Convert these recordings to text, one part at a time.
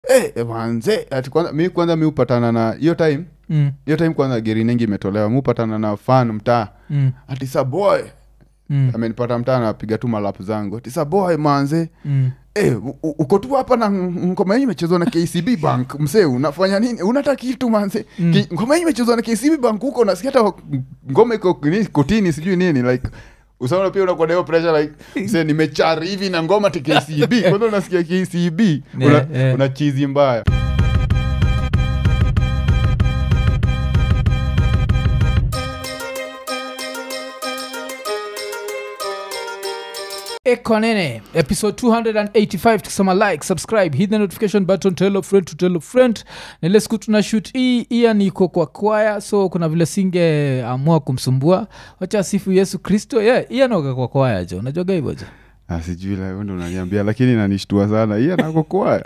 Eh, manze ati kwanza mi kwanza mi upatana na hiyo time mm, hiyo time kwanza gerinengi imetolewa mi upatana na fan mtaa mm, ati sa boy mm, amenipata mtaa napiga tu malapu zangu ati sa boy manze mm. Eh, u- u- uko tu hapa na ng- ngoma hii imechezwa na kcb bank msee unafanya nini unata kitu manze Mm. Ki- ngoma hii imechezwa na kcb bank huko nasikia hata ngoma iko nini, kotini sijui nini like usaona pia unakuwa na hiyo pressure like msee nimechari hivi na ngoma ti kcb kwanza unasikia kcb una, Yeah, yeah. una chizi mbaya ekonene episode 285 tukisema like subscribe hit the notification button tell a friend to tell a friend na ile siku tuna shoot hii iya niko kwa kwaya so kuna vile singeamua kumsumbua wacha sifu yesu kristo yeah, iya naoga kwa kwaya jo unajuaga hivyo jo Ah, sijui la wewe ndo unaniambia lakini nanishtua sana hii anakokwaya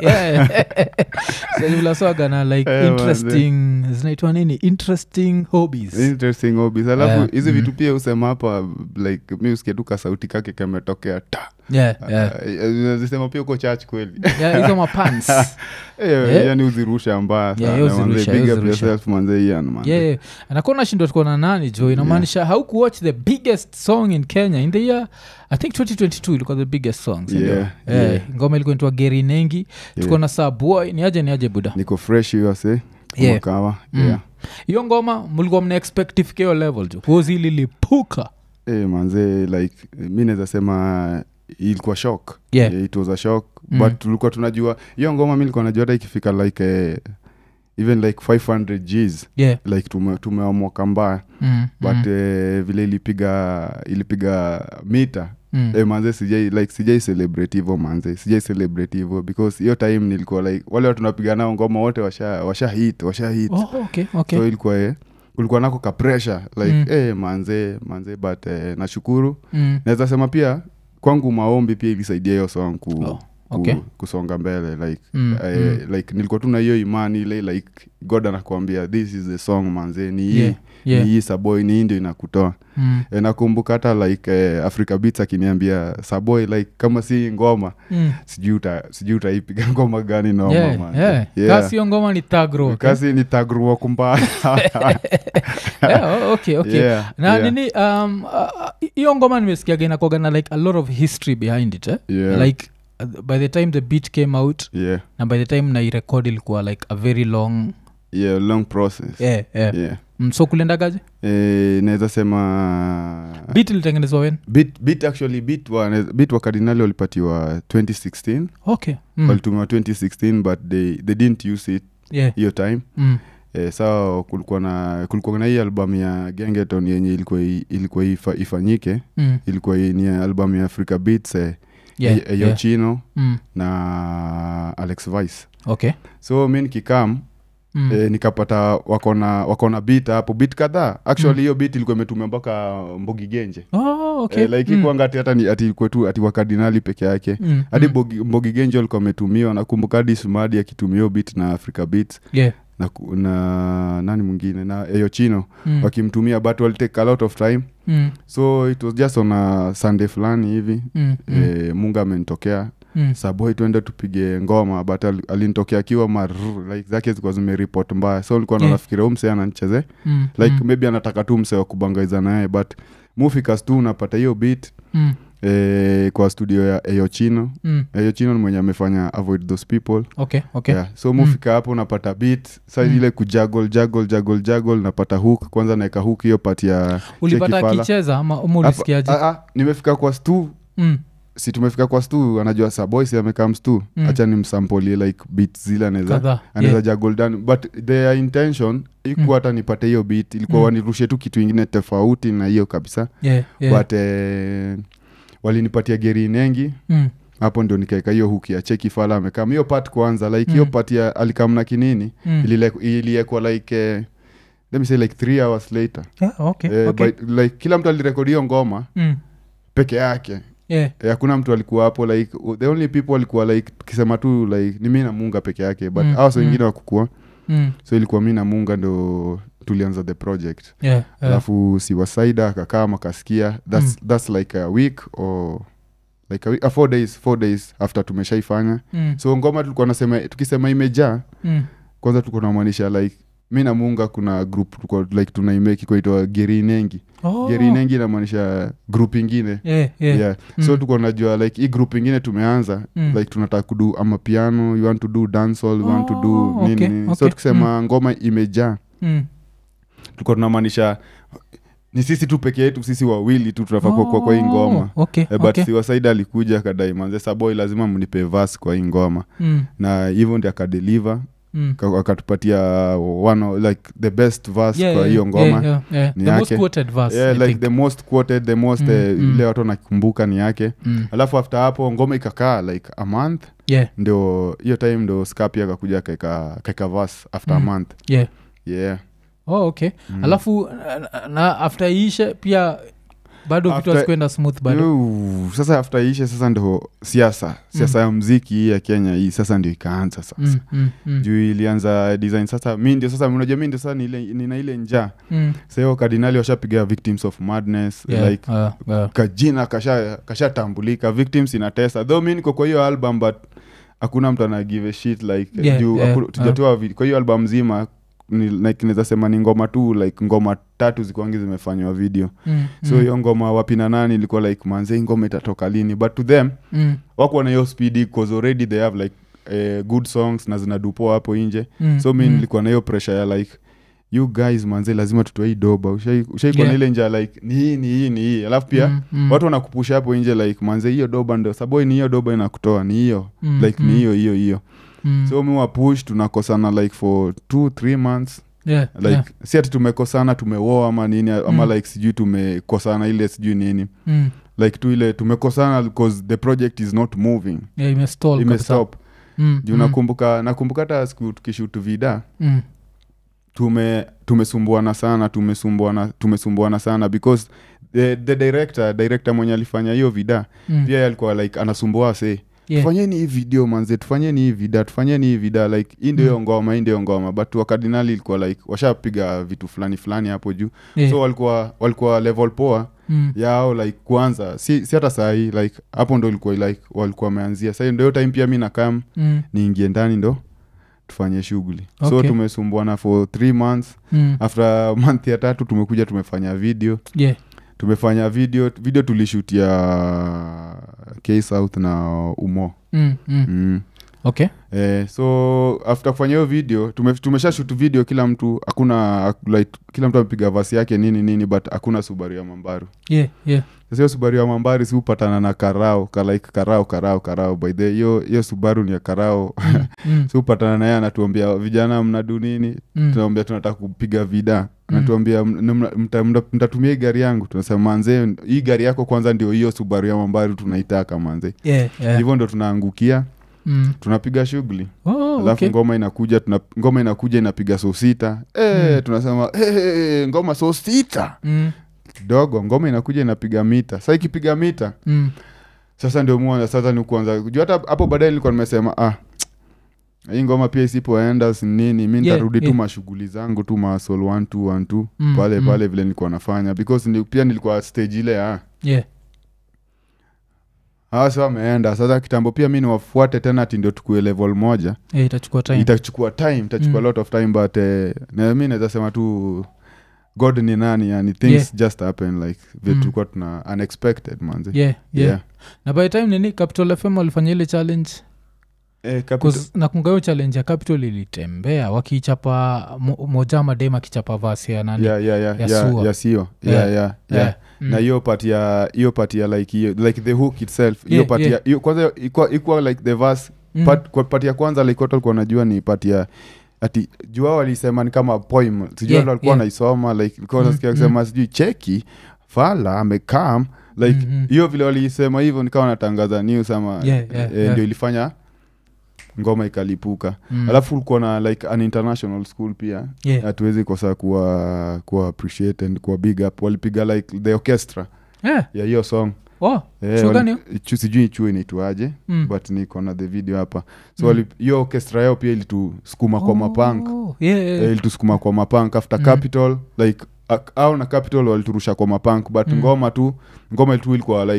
vilaswaga na like Eh, interesting zinaitwa nini interesting hobbies interesting hobbies alafu Yeah, hizi mm. vitu pia usema hapa like mi usikia tu kasauti kake kametokea ta yeah, yeah. zisema pia uko church kweli Yeah, hizo mapants Eh, Yeah. yani uzirusha mbaya Yeah, sana hiyo manze. uzirusha, Big hiyo up uzirusha. yourself, manze, Ian, manze. yeah anakuwa nashindwa tuko na nani jo inamaanisha haukuwatch the biggest song in kenya in the year i think 2022 ilikuwa the biggest song sindio? Yeah, Eh, yeah. ngoma ilikuwa inaitwa geri nengi tuko na saa boy ni aje ni aje buda niko fresh hiyo se Yeah. kawa Mm. yeah. hiyo ngoma mlikuwa mna expect ifike hiyo level jo huozi lilipuka Eh, manze like mi naweza sema ilikuwa shock Yeah. Eh, it was a shock Mm. but tulikuwa tunajua hiyo ngoma mi likuwa najua hata ikifika like eh, even like 500 gs yeah like tume- tumewa mwaka mbaya mm, but mm, eh, vile ilipiga ilipiga mita mm. eh, manze sijai like sijai celebrate hivo manze sijai celebrate hivo because hiyo time nilikuwa like wale watu napiga nao ngoma wote washa washa hit washa hit oh, okay, okay. so ilikuwa eh, kulikuwa nako ka pressure like Mm. eh, manze manze but eh, nashukuru mm. naweza sema pia kwangu maombi pia ilisaidia hiyo song ku, Oh, ku, okay. kusonga mbele like Mm, eh, like nilikuwa tu na hiyo imani ile like god anakuambia this is the song manze ni hii Yeah, yeah. ni hii saboy ni hii ndio inakutoa Mm, e, nakumbuka hata like eh, africa beats akiniambia saboy like kama si ngoma mm. sijui uta- sijui utaipiga ngoma gani noma Yeah, man. yeah. Yeah. kasi hiyo ngoma ni tagro okay? kasi ni tagruo kumbaya yeah, oh, okay, okay. Yeah, na yeah. nini um, uh, hiyo ngoma nimesikiaga inakuaga na like a lot of history behind it eh? Yeah. like uh, by the time the beat came out yeah. na by the time nairekod ilikuwa like a very long yeah long process yeah, yeah. yeah. Mm, so kuliendagaje Eh, naweza sema beat ilitengenezwa wen bit, bit actually bit wa, bit wa kardinali walipatiwa 2016 okay mm. walitumiwa 2016 but they, they didn't use it yeah. hiyo time mm. eh, saa kulikuwa na kulikuwa na hii album ya gengeton yenye ilikuwa i- ilikuwa ifa, ifanyike Mm. ilikuwa i- ni album ya africa beats eh, Yeah, eh, yeah. yochino Mm. na alex vice okay so mi nikikam mm. eh, nikapata wakona wakona bit hapo bit kadhaa actually hiyo bit ilikuwa imetumia mpaka mbogi genje oh, okay eh, like mm. ikuanga ati hata ni- ati ilikuwa tu ati wakardinali peke yake Mm, hadi mm. Bogi- mbogi genje alikuwa ametumiwa nakumbuka hadi sumadi akitumia hiyo bit na africa beats yeah. na, ku- na nani mwingine na eyochino mm. wakimtumia but walitake a lot of time mm. so it was just on a sunday fulani hivi mm. mm. eh, munga amenitokea mm. saboi tuende tupige ngoma but al- alinitokea akiwa mar like zake zilikuwa zimeripot mbaya so likuwa Yeah. nafikiria huu msee ananicheze mm. like mm. maybe anataka tu msee wa kubangaiza naye but mufikas tu unapata hiyo bit mm. eh, kwa studio ya eyochino mm. eyochino ni mwenye amefanya avoid those people okay okay yeah. so mufika hapo unapata bit sa Mm. ile kujagol jagol jagol jagol napata hook kwanza naeka hook hiyo pati ya ulipata Cheki Fala. akicheza ama ama Hapa- ulisikiaje ah, ah, nimefika kwa stu mm. si tumefika kwa stu anajua saboy si amekaa mstu Mm. hacha nimsampolie like bit zile anaweza kadhaa anaweza yeah. jagol down but their intention ikuwa Mm. hata nipate hiyo bit ilikuwa Mm. wanirushe tu kitu ingine tofauti na hiyo kabisa yeah, yeah. but eh, walinipatia geri nengi mm. hapo ndio nikaeka hiyo huki ya cheki fala amekam hiyo part kwanza like hiyo Mm. part ya alikamna kinini Mm. ilile- iliekwa like eh, let me say like three hours later Yeah, okay, eh, okay. but, like kila mtu alirekodi hiyo ngoma Mm. peke yake Yeah. Eh, hakuna mtu alikuwa hapo like the only people walikuwa like tukisema tu like ni mi na munga peke yake but Mm, mm, awas mm. wengine wakukua Mm. so ilikuwa mi na munga ndo tulianza the project Yeah, yeah. alafu siwasaida akakaa makasikia that's, that's like a week or like a week, uh, four days four days after tumeshaifanya Mm. so ngoma tulikuwa nasema tukisema imejaa Mm. kwanza tulikuwa namaanisha like mi na munga kuna group tulikuwa like tunaimeki kwaitwa gerinengi Oh. gerinengi inamaanisha group ingine Yeah, yeah. yeah. Mm. so tuko najua like hii group ingine tumeanza Mm. like tunataka kudu ama piano you want to do dancehall you want to do Oh, nini okay, nini. okay. so tukisema ngoma imejaa Mm. tulikuwa tunamaanisha ni sisi tu peke yetu sisi wawili tu tunafaa kuwa kwa, kwa hii ngoma Oh, okay, Eh, but okay. siwasaida alikuja akadai manze saboy lazima mnipe vas kwa hii ngoma Mm. na hivyo ndi akadeliver Mm. ka- akatupatia one of- like the best verse Yeah, kwa yeah, hiyo ngoma yeah, yeah, yeah. ni The most yake. quoted verse, yeah, I like think. the most quoted the most Mm, eh, mm. ile watu wanakumbuka ni yake Mm. alafu after hapo ngoma ikakaa like a month Yeah, ndio hiyo time ndo skapi akakuja kaeka kaeka verse after Mm. a month yeah. yeah Oh, okay Mm. alafu na- na after iishe pia bado vitu After- hazikwenda smooth bado Yo, sasa after ishe sasa ndo siasa siasa ya mziki hii ya kenya hii sasa ndio ikaanza sasa Mm, mm, mm, juu ilianza design sasa mi ndio sasa unajua mi ndio sasa nile- nina ile njaa mm. sahiyo kardinali washapiga victims of madness Yeah, like uh, uh, kajina kasha kashatambulika victims inatesa though mi niko kwa hiyo album but hakuna mtu ana give a shit like Yeah, juu yeah, haku- tujatoa vi- kwa hiyo album mzima ni, like naweza sema ni ngoma tu like ngoma tatu zikuangi zimefanywa video mm, so mm, hiyo ngoma wapina nani ilikuwa like manze hii ngoma itatoka lini but to them mm, wakuwa na hiyo speedi cause already they have like uh, good songs na zinadupoa hapo nje mm, so mi mm. nilikuwa na hiyo pressure ya like you guys manze lazima tutoe hii doba ushaikuwa Yeah. yeah. na ile nja like ni hii ni hii ni hii alafu pia Mm, mm, watu wanakupusha hapo nje like manze hiyo doba ndo saboi ni hiyo doba inakutoa ni hiyo mm, like mm, ni hiyo hiyo hiyo mm. so mi wapush tunakosana like for two three months Yeah, like yeah. si ati tumekosana tumewoa ama nini ama Mm. like sijui tumekosana ile sijui nini Mm. like tu ile tumekosana because the project is not moving Yeah, imestall kabisa. imestop Mm, juu mm, nakumbuka nakumbuka hata siku tukishutu vida mm. tume tumesumbuana sana tumesumbuana tumesumbuana sana because the, the director director mwenye alifanya hiyo vida Mm. pia alikuwa like anasumbua se Yeah. tufanyeni hii video manze tufanyeni hii vida tufanyeni hii vida like hii ndio hiyo ngoma hii ndio hiyo ngoma but wakardinali ilikuwa like washapiga vitu fulani fulani hapo juu Yeah. so walikuwa walikuwa level poa Mm. yao like kwanza si, si hata sahii like hapo ndo ilikuwa like walikuwa wameanzia sahii ndo hiyo time pia mi nakam Mm. niingie ndani ndo tufanye shughuli so Okay. tumesumbuana for three months Mm. after month ya tatu tumekuja tumefanya video Yeah. tumefanya video video tulishutia k south na umo Mm. Mm. mm. okay Eh, so after kufanya hiyo video tume, tumesha shoot video kila mtu hakuna like, kila mtu amepiga vasi yake nini nini but hakuna subaru ya mambaru yeah, yeah. sasa hiyo subaru ya mambari siupatana na karao ka like karao karao karao by the hiyo hiyo subaru ni ya karao Mm. siupatana naye anatuambia vijana mnadu nini Mm. tunaambia tunataka kupiga vida Mm. anatuambia "Mna- mna- mta- mta- mtatumia hii gari yangu tunasema manze hii gari yako kwanza ndio hiyo subaru ya mambari tunaitaka manze Yeah, yeah. hivyo ndo tunaangukia Mm. tunapiga shughuli Oh, alafu okay. ngoma inakuja tuna, ngoma inakuja inapiga so sita e, Mm. tunasema e, ngoma so sita Mm. kidogo ngoma inakuja inapiga mita sa ikipiga mita Mm. sasa ndio muanza sasa ni kuanza juu hata hapo baadaye nilikuwa nimesema ah hii ngoma pia isipoenda si nini mi nitarudi yeah. tu mashughuli zangu tu masol one two one two Mm, pale mm. pale vile nilikuwa nafanya because ni, pia nilikuwa stage ile ah Yeah. hawa sa wameenda sasa kitambo pia mi niwafuate tena ati ndio tukue level moja Yeah, itachukua time itachukua time itachukua Mm. lot of time but eh, na mi naweza sema tu god ni nani yani things Yeah. just happen like vile Mm. tulikuwa tuna unexpected manzi yeah, yeah. Yeah. na by the time nini capital fm walifanya ile challenge Eh, capital- 'Cause nakunga hiyo challenge ya capital ilitembea wakichapa mo, moja madem akichapa vasi ya nani yeah, yeah, yeah, ya yeah, Sua. yeah, sio Yeah. yeah, yeah, yeah. Yeah. Mm. na hiyo part ya hiyo part ya like hiyo like the hook itself hiyo Yeah, part yeah. ya hiyo kwanza ikuwa ikuwa like the verse Mm. part, kwa part ya kwanza like watu walikuwa najua ni part ya ati jua walisema ni kama poem sijui Yeah, watu walikuwa yeah. wanaisoma like ilikuwa Mm, nasikia mm. kusema sijui cheki fala amekam like Mhm. hiyo vile waliisema hivyo nikawa natangaza news ama Yeah, yeah, eh, yeah. ndio ilifanya ngoma ikalipuka Mm. alafu ulikuwa na like an international school pia Yeah. hatuwezi kosa kuwa kuwa appreciate and kuwa big up walipiga like the orchestra Yeah. ya hiyo song Oh, Eh, Chuo wali- gani chu- sijui chuo inaitwaje Mm. but niko na the video hapa so Mm. wali- hiyo orchestra yao pia ilitusukuma kwa mapank Oh, yeah, yeah, eh, yeah. ilitusukuma kwa mapank after Mm. capital like ak- au na capital waliturusha kwa mapank but Mm. ngoma tu ngoma tu ilikuwa like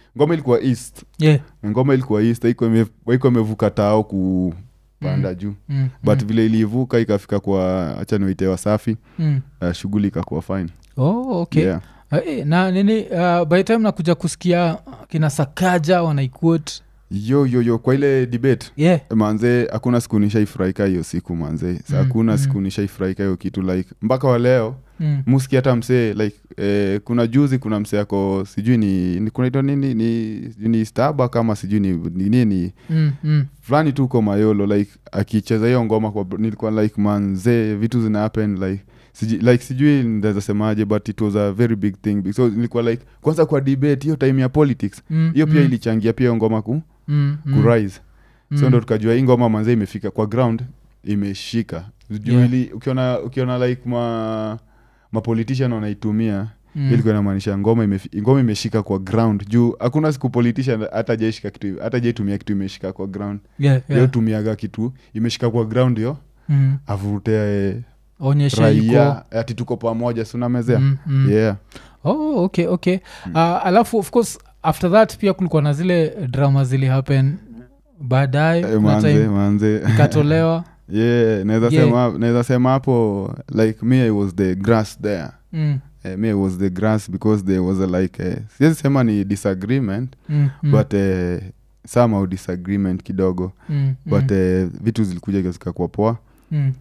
ngoma ilikuwa east yeah. ngoma ilikuwa east haikuwa ime- haikuwa imevuka tao kupanda juu mm, but mm, vile ilivuka ikafika kwa hacha niwaite wasafi mm. uh, shughuli ikakuwa fine oh, okay yeah. Eh, na nini uh, by the time nakuja kusikia kina sakaja wanaikuot yo yo yo kwa ile debate yeah manze hakuna siku nishaifurahika hiyo siku manze Sa Mm, hakuna mm. siku nishaifurahika hiyo kitu like mpaka wa leo mm. muski hata msee like eh, kuna juzi kuna msee ako sijui ni, ni kunaitwa nini ni, sijui ni staba kama sijui ni ni nini Mm, mm. fulani tu uko mayolo like akicheza hiyo ngoma kwa nilikuwa like manze vitu zina happen like sijui, like sijui ndaweza semaje but it was a very big thing so nilikuwa like kwanza kwa debate hiyo time ya politics Mm, hiyo pia mm, ilichangia pia hiyo ngoma ku, mm, mm, kurise so mm. ndo tukajua hii ngoma manze imefika kwa ground imeshika juu Yeah. ili ukiona ukiona like ma mapolitician wanaitumia Mm. ilikuwa inamaanisha ngoma imefi- ngoma imeshika kwa ground juu hakuna siku politician hata jaishika kitu hata jaitumia kitu imeshika kwa ground Yeah, yeah. yeah. tumiaga kitu imeshika kwa ground yo Mm. avurute eh, onyesha iko raia ati tuko pamoja sunamezea Mm, mm. yeah oh, okay okay uh, alafu of course after that pia kulikuwa na zile drama zili happen baadaye Eh, kuna manze time manze ikatolewa yeah naweza Yeah. sema naweza sema hapo like me i was the grass there mm, uh, me I was the grass because there was a like uh, siwezi sema ni disagreement mm, mm, but uh, somehow disagreement kidogo mm, but mm, uh, vitu zilikuja zikakuwa poa mm.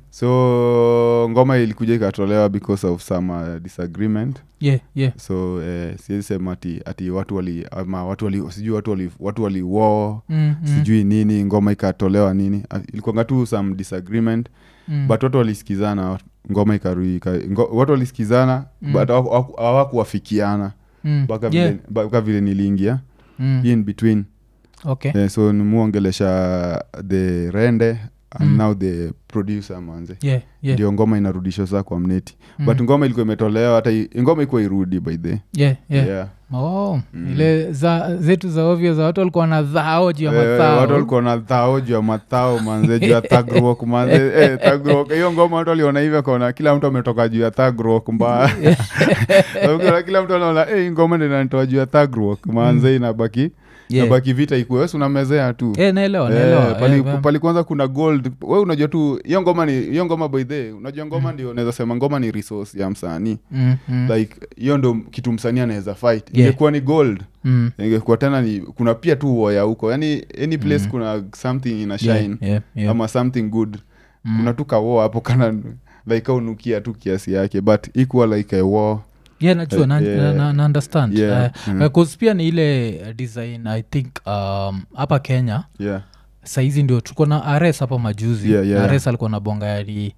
so ngoma ilikuja ikatolewa because of some uh, disagreement yeah yeah so uh, siwezi sema ati, ati watu wali ama watu wali sijui watu wali watu wali war mm, mm, sijui nini ngoma ikatolewa nini Ah, ilikuwanga tu some disagreement mm. but watu walisikizana ngoma ikarui ika, ngo, watu walisikizana Mm. but hawaku- hawaku- hawakuwafikiana Mm, mpaka yeah, vile, mpaka vile niliingia mm, in between okay eh, so nimuongelesha the rende and Mm. now the producer manze yeah yeah ndio ngoma inarudishwa saa kwa mneti Mm. but ngoma ilikuwa imetolewa hata i- ngoma ikuwa irudi by the yeah yeah yeah. oh Mm. ile za zetu za ovyo za watu walikuwa na dhao juu ya Eh, mathao watu walikuwa na thao juu ya mathao manze juu ya thagrok manze eh, thagrok hiyo ngoma watu waliona hivyo kaona kila mtu ametoka juu ya thagrok mbaya Ukiona kila mtu anaona eh, hii ngoma ndio inanitoa juu ya thagrok manze inabaki Yeah. inabaki vita ikuwe wesi unamezea tu Eh, naelewa Eh, naelewa pali, Eh, eh, pali kwanza kuna gold we unajua tu hiyo ngoma ni hiyo ngoma by the unajua ngoma ndio unaweza sema ngoma ni resource ya msanii mm, mm, like hiyo ndo kitu msanii anaweza fight Yeah. ingekuwa ni gold mm. ingekuwa tena ni kuna pia tu woya huko yani any place kuna something ina shine Yeah, yeah, yeah. ama something good Mm. kuna tu kawoa hapo kana like aunukia tu kiasi yake but equal like a war yeah najua na, Yeah. na, na, na understand Yeah, Eh, mm. eh, 'cause pia ni ile eh, design i think um, hapa kenya yeah saizi ndio tuko na ares hapa majuzi Yeah, yeah. ares alikuwa na bonga yani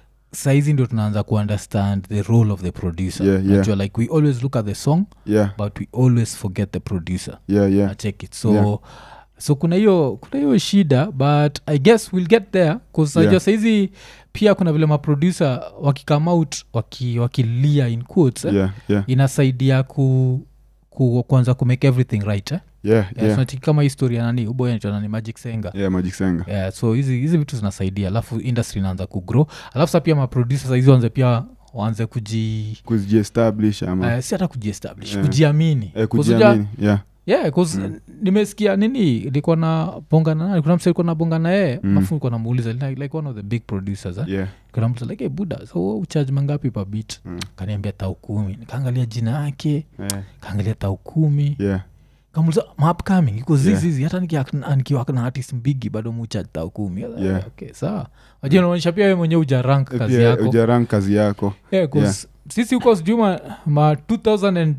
saizi ndio tunaanza kuunderstand the role of the producer Yeah, yeah. Najua, like we always look at the song yeah but we always forget the producer yeah yeah check it so Yeah. so kuna hiyo kuna hiyo shida but i guess we'll get there bcause Yeah. najua saizi pia kuna vile maproducer wakicome out waki, wakilia in quotes eh? yeah yeah inasaidia ku, ku kuanza kumake everything right eh? yeah yeah. yeah so nati- kama hii story ya nani uboy anaitwa nani magic senga yeah magic senga yeah, so hizi hizi vitu zinasaidia alafu industry inaanza kugrow alafu sa pia maproducer saizi wanze pia waanze kuji kujiestablish ama uh, si hata kujiestablish Yeah. kujiamini eh, 'Cause unajua- kujiamini yeah yeah, 'cause Mm. nimesikia nini ilikuwa na bonga na nani kuna msa ilikuwa na bonga na yeye Mm. alafu ilikuwa namuuliza like, like one of the big producers eh? yeah kuna mtu like hey, buda so wewe ucharge mangapi pa bit Mm. kaniambia tau kumi nikaangalia jina yake eh, kaangalia tau kumi yeah kamuliza mapcoming iko Yeah. zizizi hata nikia- nikiwa na artist mbigi bado mucha tau kumi Yeah. okay, sawa wajua naonyesha pia we mwenyewe ujarank kazi pia yako ujarang kazi yako yeah, 'cause sisi huko sijui ma, ma 2010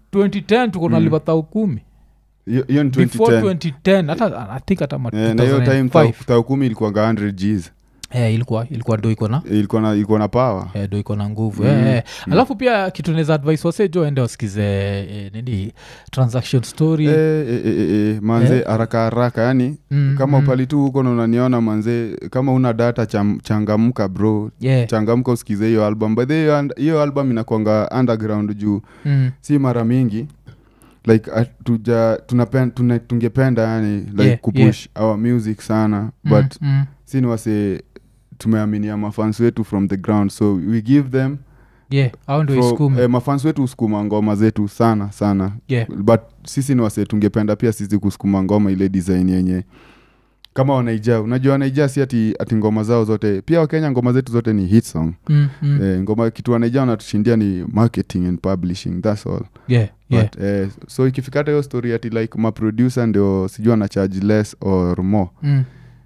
Mm. tuko nalipa tau kumi hiyo hiyo ni before 2010 2010 hata i think hata ma Eh, na hiyo time 2005 tau- tau kumi ilikuanga 100 gs eh, ilikuwa ilikuwa do iko na ilikuwa na ilikuwa na power eh, do iko na nguvu Mm, eh, eh. mm. alafu pia kitu naweza advice wase jo ende wasikize eh, nini transaction story eh, eh, eh, eh, manze haraka haraka yani Mm, kama mm. upali tu huko na unaniona manze kama una data cham, changamka bro yeah. changamka usikize hiyo album by the way, hiyo and- hiyo album inakwanga underground juu mm. si mara mingi like uh, tuja tunapen, tuna, tungependa yani like Yeah, kupush our music sana Mm, but mm. si ni wase tumeaminia mafans wetu from the ground so we give them yeah au ndo from- isukume eh, mafans wetu husukuma ngoma zetu sana sana yeah. but sisi ni wase tungependa pia sisi kusukuma ngoma ile design yenye kama wanaija unajua wanaija si ati, ati ngoma zao zote pia wakenya ngoma zetu zote ni hit song mm, mm. eh, ngoma kitu wanaija wanatushindia ni marketing and publishing thats all yeah, yeah. But, eh, so ikifikata hiyo story ati like maproducer ndio sijui ana charge less or more Mm.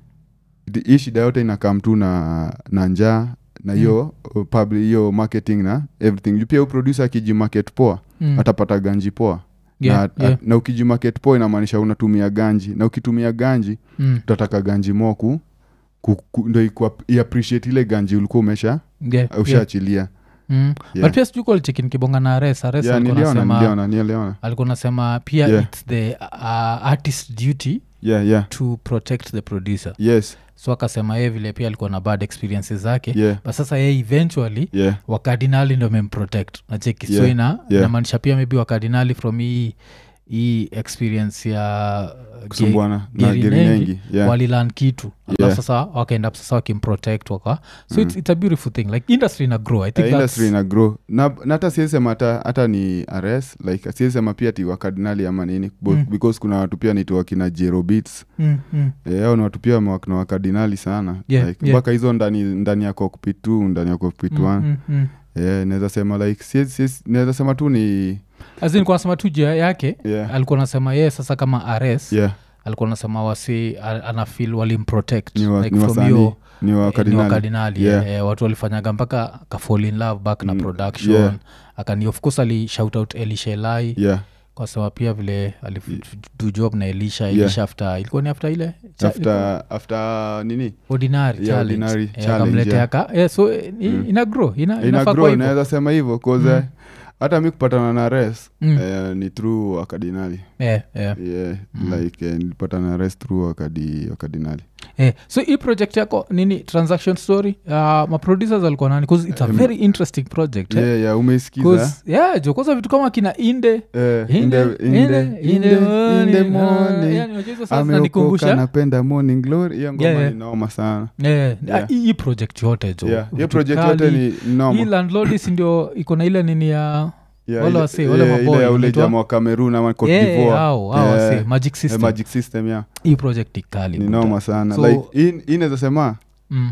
Di- hii shida yote inakam tu na, na njaa na hiyo mm. public hiyo marketing na everything Juu pia uproducer akijimarket poa Mm. atapata ganji poa Yeah, na, yeah. na ukijimarket poa inamaanisha unatumia ganji na ukitumia ganji Mm. utataka ganji mo ku, ku, ku, ndo ikua- iappreciate ile ganji ulikuwa umesha Yeah, yeah. ushaachilia Mm. Yeah. but pia sijui kualicheki nikibonga na ares ares yeah, alikuwa niliona anasema- niliona niliona alikuwa nasema pia Yeah. its the uh, artist duty yeah, yeah. to protect the producer yes so akasema yeye vile pia alikuwa na bad experiences zake yeah, but sasa yeye eventually yeah. wakardinali ndo memprotect nacheki so Yeah, ina yeah. inamaanisha pia maybe wakardinali from hii hii experience ya uh, kusumbuana na Geri geri Nengi, nengi yeah. walilan kitu alafu Yeah. sasa wakaenda up sasa wakimprotect waka so it's, it's a beautiful thing like industry ina grow i think Uh, that's, industry ina grow na na hata siesema hata, hata ni rs like siesema pia ti wakardinali ama nini Bo- Mm. because kuna watu pia naitwa wakina jerobits mm, mm. Eh, hao ni watu pia wakina wakardinali sana Yeah, like, yeah. mpaka hizo ndani ndani ya cockpit t ndani ya cockpit Mm, one mm, mm. Eh, naweza sema like siezi- siezi- naweza sema tu ni As in, kwa nasema tu jia yake yeah, alikuwa nasema yeye sasa kama ares yeah, alikuwa nasema wasi a- anafil walimprotect ni, wa, like ni from wasanii hiyo ni eh, ni wakardinali wakardinali Yeah. eh, watu walifanyaga mpaka akafall in love back na Mm, production yeah. akani of course ali shout out elisha elai yeah kwa sababu pia vile alidu job na elisha Yeah. elisha after ilikuwa ni after ile cha- after after nini ordinary Yeah, challenge. Ordinary Eh, challenge, akamletea yeah. ka eh, so eh, i- Mm. ina grow ina, ina inafaa grow kwa hivyo. naweza sema hivyo cause Mm. eh, hata mi kupatana na res Mm. eh, ni through wakardinali Eh, eh. yeah, Mm. like eh, nilipatana na res through wakadi, wakardinali Eh, so hii project yako nini transaction story uh, maproducers alikuwa nani 'Cause it's a Um, very interesting project eh? yeah, yeah, umeisikiza 'Cause, yeah, jo kwanza vitu kama kina inde Eh, In in the- the- in in the- the- in in the the- in the morning, ah, morning. yani unajua hizo sasa ameokoka zinanikumbusha napenda morning glory hiyo ngoma Yeah, yeah. ni noma sana Eh, Yeah. ah, hii hii project yote jo yeah. hiyo vitu project kali. yote ni hii noma landlordis ndio iko na ile nini ya Yeah, wale ile- wasee, wale eh, maboy, ile ya ule wanaitwa- jamaa wa cameroon ama Cote Eh, d'Ivoire. hao, hao Yeah. wasee, magic Eh, system magic system yeah. hii project ni kali ni buda. noma sana So- like hii- hii naweza sema Mm,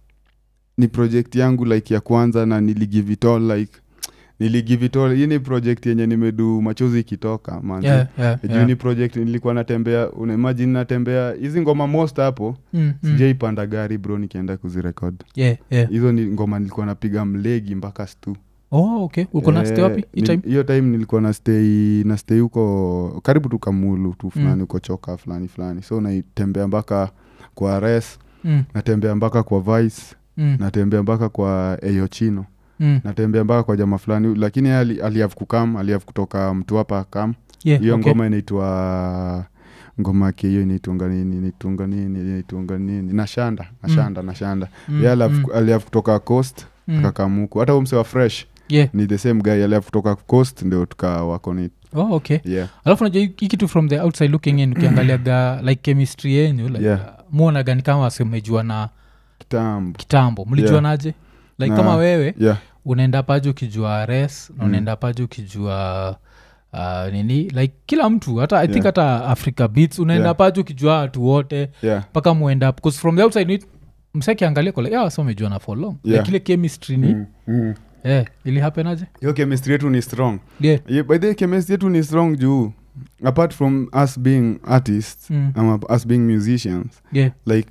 ni project yangu like ya kwanza na niligive it all like niligive it all hii ni project yenye nimedu machozi ikitoka manze yeah, yeah, juu yeah. ni project nilikuwa natembea unaimagine natembea hizi ngoma most hapo Mm, mm. sijaipanda gari bro nikienda kuzirekod Yeah, yeah. hizo ni ngoma nilikuwa napiga mlegi mpaka stu oh, okay uko na stay wapi hii ni- time hiyo time nilikuwa na stay na stay huko karibu tu kamulu tu fulani huko choka fulani fulani so naitembea mpaka kwa res Mm, natembea mpaka kwa vice mm, natembea mpaka kwa eyochino mm. natembea mpaka kwa jama fulani lakini yeye ali- aliav kukam aliav kutoka mtu hapa kam Yeah, hiyo okay. ngoma inaitwa ngoma yake hiyo inaitwanga nini inaitwanga nini inaitwanga nini nashanda nashanda nashanda Mm, ye aliav mm, aliav kutoka coast mm. akakamuku hata umse wa fresh Yeah. ni the same guy aliav kutoka coast ndio tukawakoni Oh, okay yeah. alafu najua hii hii kitu from the outside looking in ukiangaliaga like chemistry yenyu like, Yeah. uh, muonaga ni kama wasemejua na kitambo kitambo mlijuanaje like Na- kama wewe yeah. unaenda paje ukijua res na Mm. unaenda paje ukijua uh, nini like kila mtu hata i think Yeah. hata africa beats unaenda Yeah. paje ukijua watu wote yeah. mpaka muenda bcause from the outside it- msekiangalia kole yeah, so umejuana for long Yeah. like ile chemistry ni Mm, mm. eh, ili hapenaje hiyo chemistry yetu ni strong yeah. yeah, by the way, chemistry yetu ni strong juu apart from us being artists mm. ama us being musicians yeah. like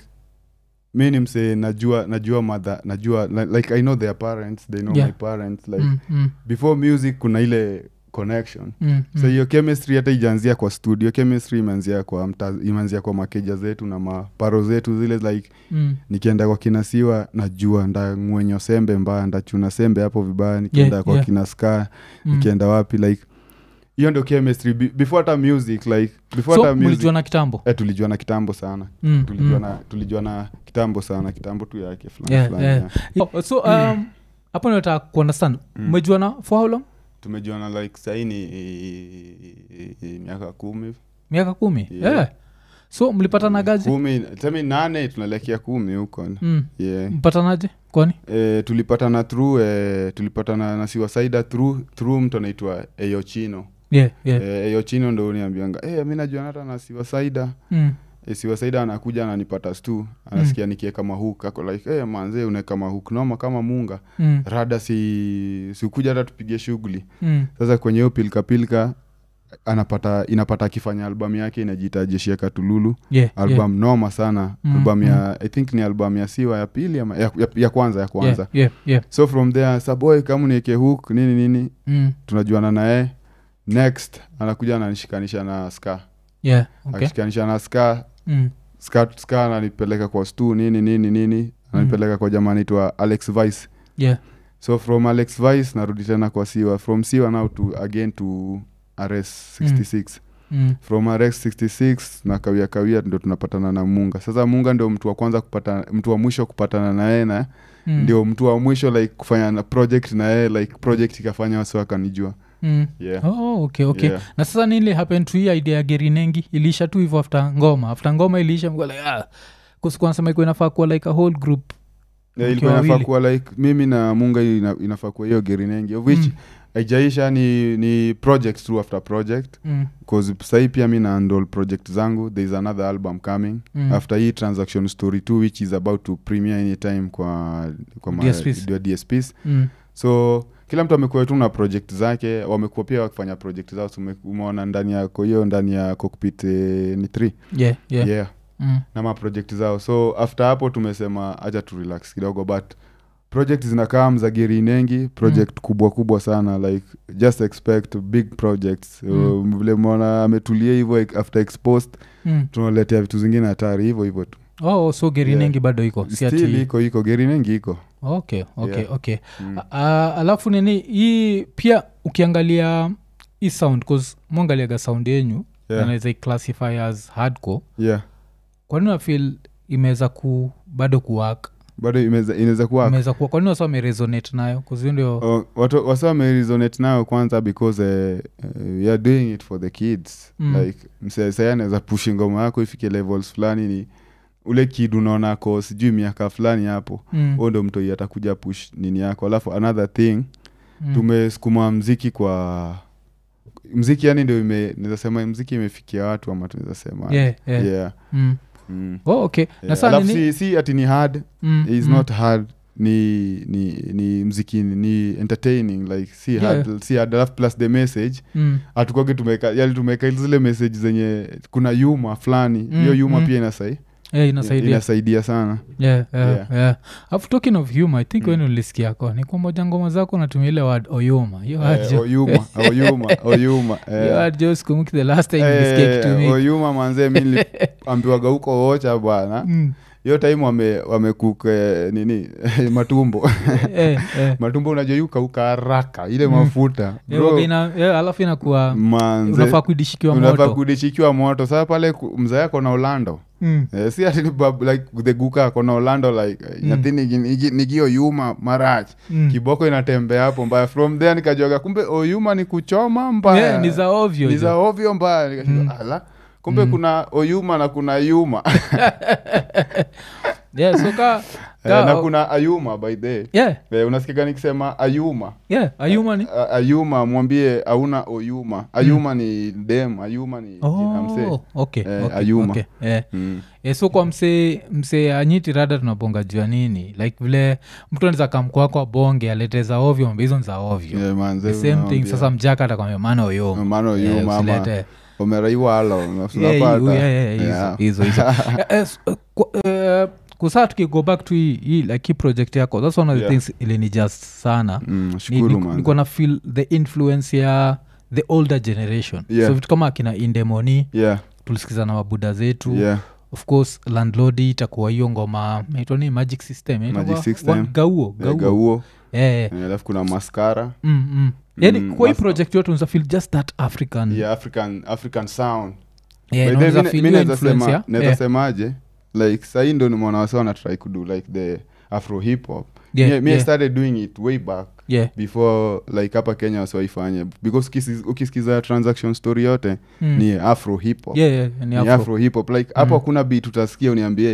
mi ni msee najua najua mother najua li- like i know their parents they know Yeah. my parents like mm, mm, before music kuna ile connection mm, so mm. hiyo chemistry hata ijaanzia kwa studio chemistry imeanzia kwa mta, imeanzia kwa makeja zetu na maparo zetu zile like mm. nikienda kwa kinasiwa najua ndangwenyo sembe mbaya ndachuna sembe hapo vibaya nikienda Yeah, kwa yeah. kina ska mm. nikienda wapi like hiyo ndio chemistry Be- before hata music like before so hata music mlijuana kitambo eh, tulijua na kitambo sana mm, tulijua mm. na tulijua na kitambo sana kitambo tu yake fulani Yeah, fulani, yeah. yeah. Oh, so um, hapo nataka kuundestand Mm. mmejuana for how long tumejuana like sahii ni miaka kumi miaka kumi Yeah. yeah. so mlipatanagaje kumi semi nane tunaelekea kumi huko mm. yeah. mpatanaje kwani e, tulipatana through e, tulipatana na siwasaida through, through mtu anaitwa eyochino yeah, yeah. Eh, hiyo chino ndo uniambianga eh, mi najua hata na siwasaida Mm. e, siwasaida anakuja ananipata stu anasikia nikieka mahuk ako like hey, manze unaeka mahuk noma kama munga Mm. rada si sikuja hata tupige shughuli Mm. sasa kwenye hiyo pilkapilka anapata inapata akifanya albamu yake inajiita jeshi ya katululu Yeah, album noma sana Mm, album ya i think ni album ya siwa ya pili ama ya, ya, ya kwanza ya yeah, kwanza yeah, yeah. so from there saboy kama nieke hook nini nini Mm. tunajuana naye next anakuja ananishikanisha na ska Yeah, okay. akishikanisha na ska Mm. ska ska ananipeleka kwa stu nini nini nini ananipeleka kwa jamaa anaitwa alex vice Yeah. so from alex vice narudi tena kwa siwa from siwa now to again to rs 66 Mm. from rs 66 na kawia kawia ndo tunapatana na munga sasa munga ndio mtu wa kwanza kupata mtu wa mwisho kupatana na yeye na Mm. ndio mtu wa mwisho like kufanya na project na yeye like project ikafanya wasi wakanijua Mm. yeah. Oh, okay, okay. Yeah. na sasa nili happen to hii idea ya gerinengi iliisha tu hivyo after ngoma after ngoma iliisha mko like, ah, kusikunasema ikuwa inafaa kuwa like a whole group Yeah, Mkiwa ilikuwa inafaa wawili. kuwa like mimi na munga ina, inafaa kuwa hiyo gerinengi of which Mm. haijaisha ni, ni project through after project mm. bcause sahii pia mi naandol project zangu there is another album coming Mm. after hii transaction story 2 which is about to premiere anytime kwa, kwa ma- DSPs. kwa DSPs Mm. so kila mtu amekuwa tu na project zake wamekuwa pia wakifanya project zao So ume- umeona ndani yako hiyo ndani ya cockpit eh, ni 3 yeah, yeah. yeah Mm. na maprojekt zao so after hapo tumesema acha tu relax kidogo but project zinakaa mzagiri nengi project mm. kubwa kubwa sana like just expect big projects Mm. mm. vile mona ametulia hivyo like, after exposed Mm. tunaletea vitu zingine hatari hivyo hivyo tu oh so gerinengi bado iko si ati- still iko iko geri nengi iko okay okay Yeah. okay mm. uh, alafu nini hii pia ukiangalia hii sound cause mwangaliaga sound yenyu yeah. anaweza iclassify as hardcore yeah kwanini nafil imeweza ku bado kuwak bado imeza- inaweza kuwa imeweza kuwa kwanini wasa wameresonate nayo kuzio ndio Oh, watu wasa wameresonate nayo kwanza because uh, uh, we are doing it for the kids Mm. mm. like msesai anaweza pushi ngoma yako ifike levels fulani ni ule kid unaona ako sijui miaka fulani hapo mm, huo ndo mtoi atakuja push nini yako alafu another thing mm, tumesukuma mziki kwa mziki yani ndio ime naweza sema mziki imefikia watu ama tunaweza sema yeah, yeah. yeah. Mm. Mm. Oh, okay na Yeah. saa alafu nini si, si ati ni hard mm, is mm, not hard ni ni ni mziki ni entertaining like si Yeah. hard si hard alafu plus the message mm, hatukwage tumeka yani tumeka zile message zenye kuna yuma fulani Mm, hiyo yuma mm. pia inasai, yeah, inasaidia inasaidia sana yeah, yeah, Yeah. yeah. Alafu talking of humor i think Mm. mm. weni ulisikiako ni kwa moja ngoma zako natumia ile word oyoma hiyo Eh, word jo- oyuma oyuma oyuma hiyo eh. word jo sikumbuki the last time nilisikia Eh, kitumika oyuma manzee mi niliambiwaga huko ocha bwana Mm. hiyo time wame wamekuk eh, nini matumbo Eh, eh. matumbo unajua yukauka haraka ile Mm. mafuta Eh, Bro, waga ina- eh, alafu inakuwa manze unafaa kuidishikiwa unafaa moto kudishikiwa moto saa pale ku- mzee ako na ulando Mm. Eh, si ati ni bab- like the guka ako na ulando like Mm. nyathi nigi- nigi- nigio yuma marach Mm. kiboko inatembea hapo mbaya from there nikajoga kumbe oyuma ni kuchoma mbaya Yeah, ni za ovyo ni jo. za ovyo mbaya nikashindwa Mm. ala kumbe Mm. kuna oyuma na kuna yuma Yeah, so ka, Eh, ka, na oh, kuna ayuma by the yeah, eh, unasikiga nikisema ayuma yeah, ayuma ni A- ayuma mwambie auna oyuma ayuma ni dem ayuma ni jina msee oh, okay, Eh, okay, Ayuma. okay, eh. mm. Eh, so kwa msee msee anyiti rada tunabonga jua nini like vile mtu anaweza kamkwako abonge alete za ovyo mambo hizo ni za ovyo yeah, manze, the same thing unawambia. sasa mjaka atakwambia maana oyoma maana Eh, oyuma ama usilete umeraiwalo Yeah, yeah, yeah, yeah, Yeah. hizo- hizo hizo Eh, eh, s- eh, kwa- eh, kusaa tukigo back to hii hii, like hii project yako thats one of the Yeah. things ilinijust sana Mm, Ni- shukuru ni- manze. niko na feel the influence ya the older generation Yeah. so vitu kama akina indemoni yeah, tulisikiza na mabuda zetu yeah. of course landlord itakuwa hiyo ngoma naitwa ni magic system inaitwa Magic wa- System. wa- gauo Eh, gauo gauo Eh, Eh, alafu kuna maskara mm, mm. yani Mm, kwa hii mas- project yote unaweza feel just that african yeah, african african sound Yeah, By na the way, unaweza mi- feel mi hiyo naweza influence sema- ya- naweza yeah. semaje like sahii ndo nimeona wasi wanatry kudo like the afro hip hop Yeah, mi, mi yeah. I started doing it way back Yeah. before like hapa kenya wasiwaifanye because ukisi- ukisikiza transaction story yote Mm. ni afro hip hop Yeah, yeah, ni ni afro. afro hip hop like hapo Mm. hakuna beat utasikia uniambie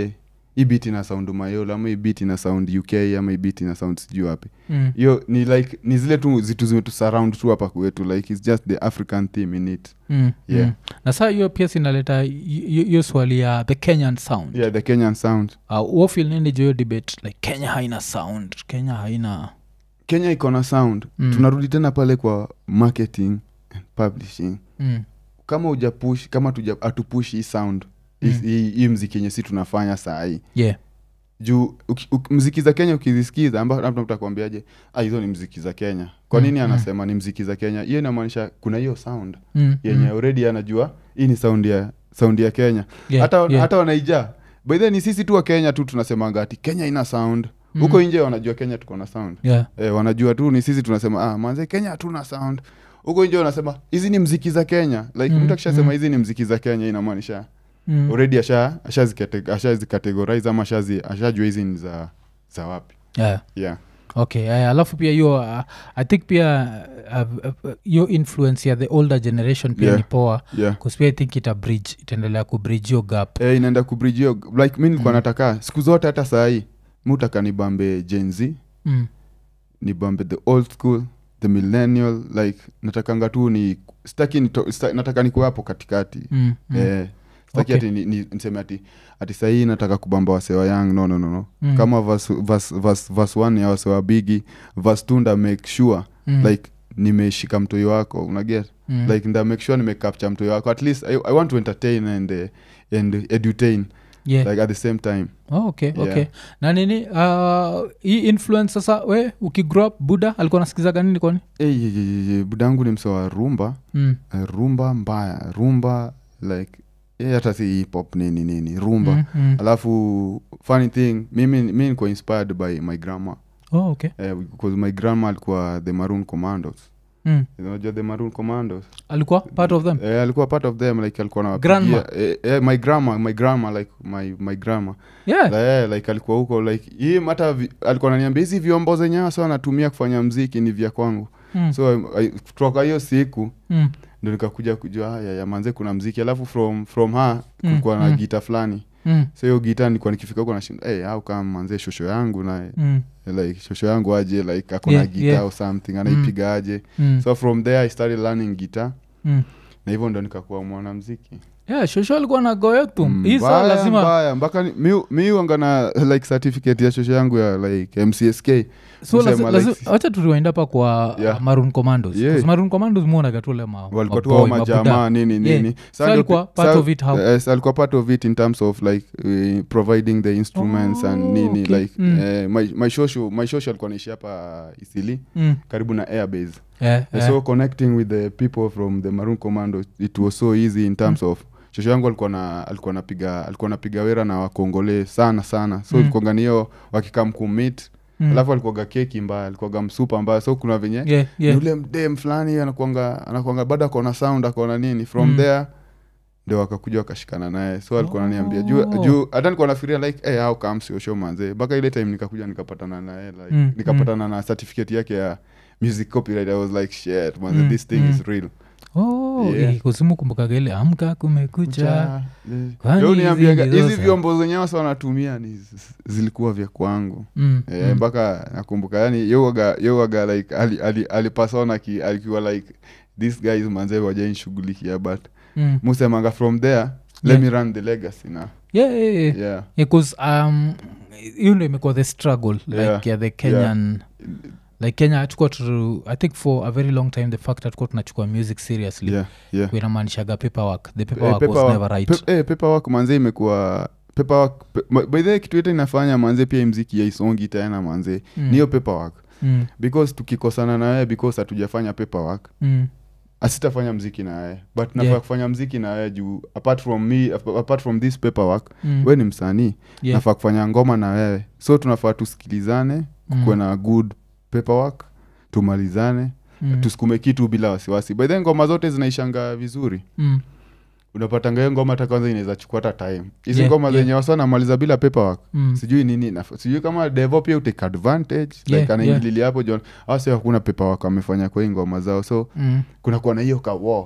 hii bit ina sound mayolo ama hii bit ina sound uk ama hii bit ina sound sijuu wapi mm. hiyo ni like ni zile tu zitu zimetusurround tu hapa kwetu like its just the african theme in it Mm. Yeah. Mm. na saa hiyo pia sinaleta hiyo hiyo swali ya the kenyan sound yeah the kenyan sound uh, wofil nini jo hiyo debate like kenya haina sound kenya haina kenya iko na sound Mm. tunarudi tena pale kwa marketing and publishing mm. kama ujapush kama tuja- hatupush hii sound hii- Mm. hii hii mziki yenye si tunafanya saa hii yeah juu uki- uki- mziki za kenya ukizisikiza amba- labda mtu akwambiaje ah, hizo ni mziki za kenya kwa Mm, nini mm. anasema ni mziki za kenya hiyo inamaanisha kuna hiyo sound mm. yenye mm. already anajua hii ni sound ya sound ya kenya yeah. hata, yeah. hata wanaija by the way, ni sisi tu wa kenya tu tunasemanga ati kenya ina sound Mm. huko nje wanajua kenya tuko na sound yeah e, wanajua tu ni sisi tunasema ah, manze kenya hatuna sound huko nje wanasema hizi ni mziki za kenya like Mm, mtu akishasema mm. hizi ni mziki za kenya inamaanisha mm. already asha ashazikate- ashazikategorize ama ashazi- ashajua hizi ni za za wapi yeah yeah okay uh, alafu pia hiyo uh, i think pia uh, uh, hiyo influence ya the older generation pia Yeah. ni poa yeah bcause pia i think ita bridge itaendelea kubridge hiyo gap e, inaenda kubridge hiyo like mi nilikuwa Mm. nataka siku zote hata sahii mutaka nibambe gen z mm. nibambe the old school the millennial like natakanga tu ni staki nito, sta, nataka nikuwa hapo katikati Mm. Mm. eh, staki Okay. ati ni, ni, niseme ati ati sahii nataka kubamba wasewa yang no no no no Mm. kama verse, verse, verse, verse one ya wasewa bigi verse two nda make sure Mm. like nimeshika mtoi wako unaget Mm. like nda make sure nimecapture mtoi wako at least I, i want to entertain and, uh, and edutain yeah. like at the same time oh, okay Yeah. okay na nini uh, hii influence sasa we ukigrow up buda alikuwa nasikizaga nini kwani hey, ye, ye, ye, ye, budangu ni msewa rumba mm. Eh, rumba mbaya rumba like eh, hata si hip hop nini nini rumba Mm, mm. alafu funny thing mimi mi niko inspired by my grandma oh, okay eh, because my grandma alikuwa the maroon commandos mm. unajua the maroon commandos alikuwa part of them eh, alikuwa part of them like alikuwa Grandma? nawapigia eh, eh, my grandma my grandma like my, my grandma yeah eh, like alikuwa huko like hii hata vi- alikuwa naniambia hizi vyombo zenye hasa anatumia kufanya mziki ni vya kwangu mm. so I- I- kutoka hiyo siku mm. ndo nikakuja kujua haya ya manze kuna mziki alafu from from her Mm, kulikuwa na mm. gita fulani mm. so hiyo gita nilikuwa nikifika huko nashinda hey, au kama manze shosho yangu na mm. like shosho yangu aje like akona Yeah, gita yeah. au something anaipiga aje mm. so from there i started learning guitar mm. na hivyo ndo nikakuwa mwanamziki yeah shosho alikuwa na goyotum hii saa Mbaya, lazima mbaya mpaka ni- mi- mi wanga na like certificate ya shosho yangu ya like mcsk so kusema, like, wacha turiwainda hapa kwa Yeah. uh, maroon commandos Yeah. 'Cause maroon commandos muonagatule ma walikuwa tu maboy, hao mabuda. majamaa nini Yeah. nini So Sa ndio alikuwa pi- part sa- of it how? yes, alikuwa part of it in terms of like uh, providing the instruments and Oh, nini okay. like Mm. eh, my, my shosho my shosho alikuwa naishi hapa isili Mm. karibu na airbase Yeah, yeah. so connecting with the people from the maroon commando it was so easy in terms of shosho yangu alikuwa na alikuwa napiga alikuwa napiga wera na wakongole sana sana so Mm. mm. niyo wakikam kumit Mm. alafu alikuwaga keki mbaya alikuwaga msupa mbaya so kuna venye yeah, yeah. yule mdem fulani anakuanga anakuanga bado akona sound akona nini from Mm. there ndio wakakuja wakashikana naye so alikuwa ananiambia juu Oh. juu hata nikuwa nafikiria like hey, how come sio show manze mpaka ile time nikakuja nikapatana naye like Mm, nikapatana na certificate yake ya music copyright i was like shit manze Mm, this thing mm. is real oh, Yeah. eh, kusimu kumbukaga ile amka kumekucha Kucha, eh. Kwani Leo niambiaga, hizi ndizo hizi za- vyombo zenye wasa wanatumia ni z- zilikuwa vya kwangu Mm, Eh, mm. mpaka nakumbuka yani yowaga yowaga like ali- ali- alipasona ki alikuwa like this guys manze wajainshughulikia but Mm. musemanga from there let Yeah. me run the legacy now Yeah, yeah, yeah. yeah Yeah, 'cause, um, hiyo ndo imekuwa the struggle like Yeah, ya the kenyan like kenya hatukuwa tu i think for a very long time the fact hatukuwa tunachukua music seriously yeah yeah inamaanishaga paperwork the Eh, paperwork was paperwork- never right pe- eh, paperwork manze imekuwa paperwork pe- ma- by the way, kitu yote inafanya manze pia hii mziki yaisongi tena manze Mm. ni hiyo paperwork mm. because tukikosana na wewe because hatujafanya paperwork Mm. asitafanya mziki na wewe but nafaa Yeah. kufanya mziki na wewe juu apart from me apart from this paperwork Mm. we ni msanii Yeah. nafaa kufanya ngoma na wewe so tunafaa tusikilizane Mm. kuwe na good paperwork tumalizane Mm. tusukume kitu bila wasiwasi by then ngoma zote zinaishanga vizuri Mm. unapatanga hiyo ngoma hata kwanza inaweza chukua hata time hizi Yeah, ngoma yeah. zenye wasa namaliza bila paperwork Mm. sijui nini naf- sijui kama devo pia utake advantage Yeah, like anaingililia hapo jon awasi hakuna paperwork amefanya kwa hii ngoma zao so Mm. kunakuwa na hiyo kawo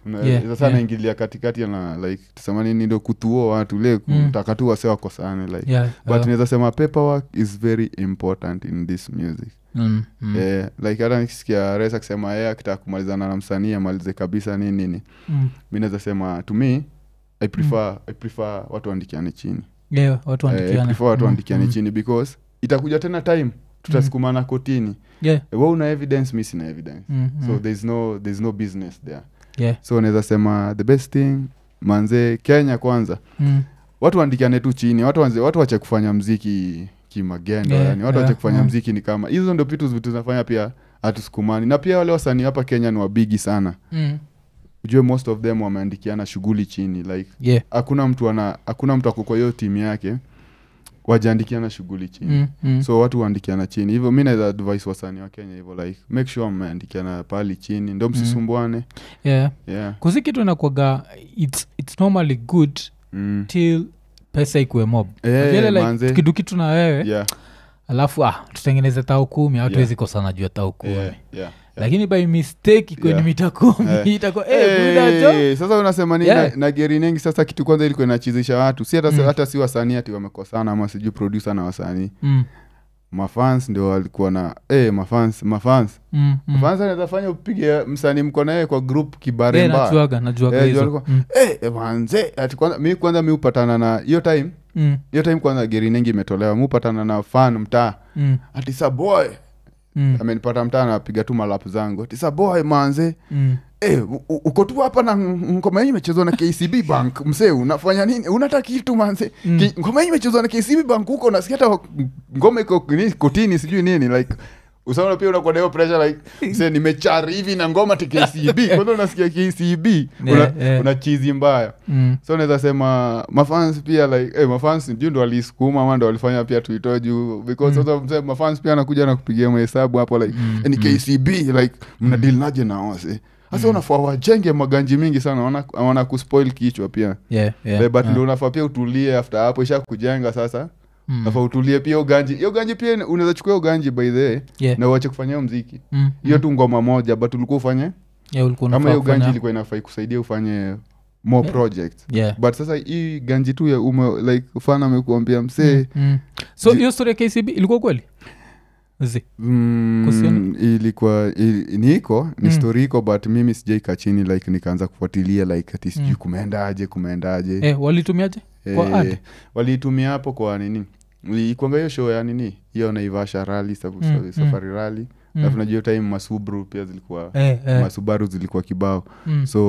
Una- Yeah, sasa yeah. naingilia katikati na like tusema nini ndo kutuo watu le Mm. kutaka tu wase wakosane like Yeah, but uh, naweza sema paperwork is very important in this music mm, mm, Eh, like hata nikisikia res akisema yeye akitaka kumalizana na msanii amalize kabisa nini nini mm. mi naweza sema to me i prefer, I prefer watu waandikiane chini Yeah, watu Eh, I waandikiane. prefer watu Mm, waandikiane mm. chini because itakuja tena time tutasukumana kotini Yeah, we una evidence mi sina evidence mm, so mm. there's no, there's no business there Yeah, so naweza sema the best thing manze kenya kwanza mm. watu waandikiane tu chini watu, wanze, watu wache kufanya mziki kimagendo Yeah, yani watu yeah, wache kufanya mm. mziki ni kama hizo ndo vitu vitu zinafanya pia hatusukumani na pia wale wasanii hapa kenya ni wabigi sana Mm. ujue most of them wameandikiana shughuli chini like Yeah. hakuna mtu ana hakuna mtu ako kwa hiyo timu yake wajaandikiana shughuli chini Mm, mm. so watu waandikiana chini hivyo mi naweza advice wasanii wa kenya hivyo like make sure mmeandikiana pahali chini ndo msisumbuane yeah yeah. kuzi kitu inakwaga it's, it's normally good mm. till pesa ikuwe mob Eh, Vile like, manze. kidu kitu na wewe yeah. alafu ah, tutengeneze tao kumi Yeah. hatuwezi kosana juu ya tao kumi Yeah. Yeah. lakini by mistake ikweni Yeah. mita kumi Eh. itakuwa eh, buda jo Hey, sasa unasema nini Yeah. na, na geri nengi sasa kitu kwanza ilikuwa inachizisha watu si hata, Mm. hata si wasanii ati wamekosana ama sijui producer na wasanii Mm, mafans ndio walikuwa na hey, mafans mafans mm, mm. mafans anaweza fanya upige msanii mko naye kwa group Eh, kibare mbaya najuaga najuaga Eh, juu hizo alikuwa- Mm, Eh, manze ati kwanza mi kwanza mi upatana na hiyo time mm, hiyo time kwanza geri nengi imetolewa mi upatana na fan mtaa mm, ati sa boy mm, amenipata mtaa napiga tu malapu zangu ati sa boy manze mm. Eh, u- u- uko tu hapa na ng- ngoma hii imechezwa na kcb bank msee unafanya nini unata kitu manze Mm. Ki- ngoma hii imechezwa na kcb bank huko nasikia hata ngoma iko nini, kotini sijui nini like usaona pia unakuwa na hiyo pressure like msee nimechari hivi na ngoma ti kcb kwanza unasikia kcb una, Yeah, yeah. una chizi mbaya Mm. so naweza sema mafans pia like eh, mafans juu ndo walisukuma ama ndo walifanya pia tuitoe juu because sasa msee mafans pia anakuja na kupigia mahesabu hapo like Mm, eh, ni kcb like mna deal naje na wase sasa unafaa wajenge maganji mingi sana wana, wana kuspoil kichwa pia Yeah, yeah, yeah, but yeah. ndo unafaa pia utulie after hapo isha kujenga sasa Mm. nafaa utulie pia uganji hiyo ganji pia unaweza chukua hiyo ganji by the way Yeah. na uache kufanya hiyo mziki Mm, hiyo mm. tu ngoma moja but ulikuwa ufanye Yeah, ulikuwa kama unafaa hiyo ganji kufanya- ilikuwa inafaa kusaidia ufanye more Yeah. projects Yeah. but sasa hii ganji tu ya ume like fan amekuambia msee Mm, mm. so Ji- hiyo story ya kcb ilikuwa kweli Zi. mm, Kuhusiana- ilikuwa ili, ni iko ni Mm. story iko but mimi sijaika chini like nikaanza kufuatilia like ati sijui Mm. kumeendaje kumeendaje eh, walitumiaje kwa Eh, ad? waliitumia hapo kwa nini ikuanga hiyo show ya nini hiyo naivasha rali Mm, mm. safari rali Mm. alafu najua hiyo time masubru pia zilikuwa Eh, eh, masubaru zilikuwa kibao mm. so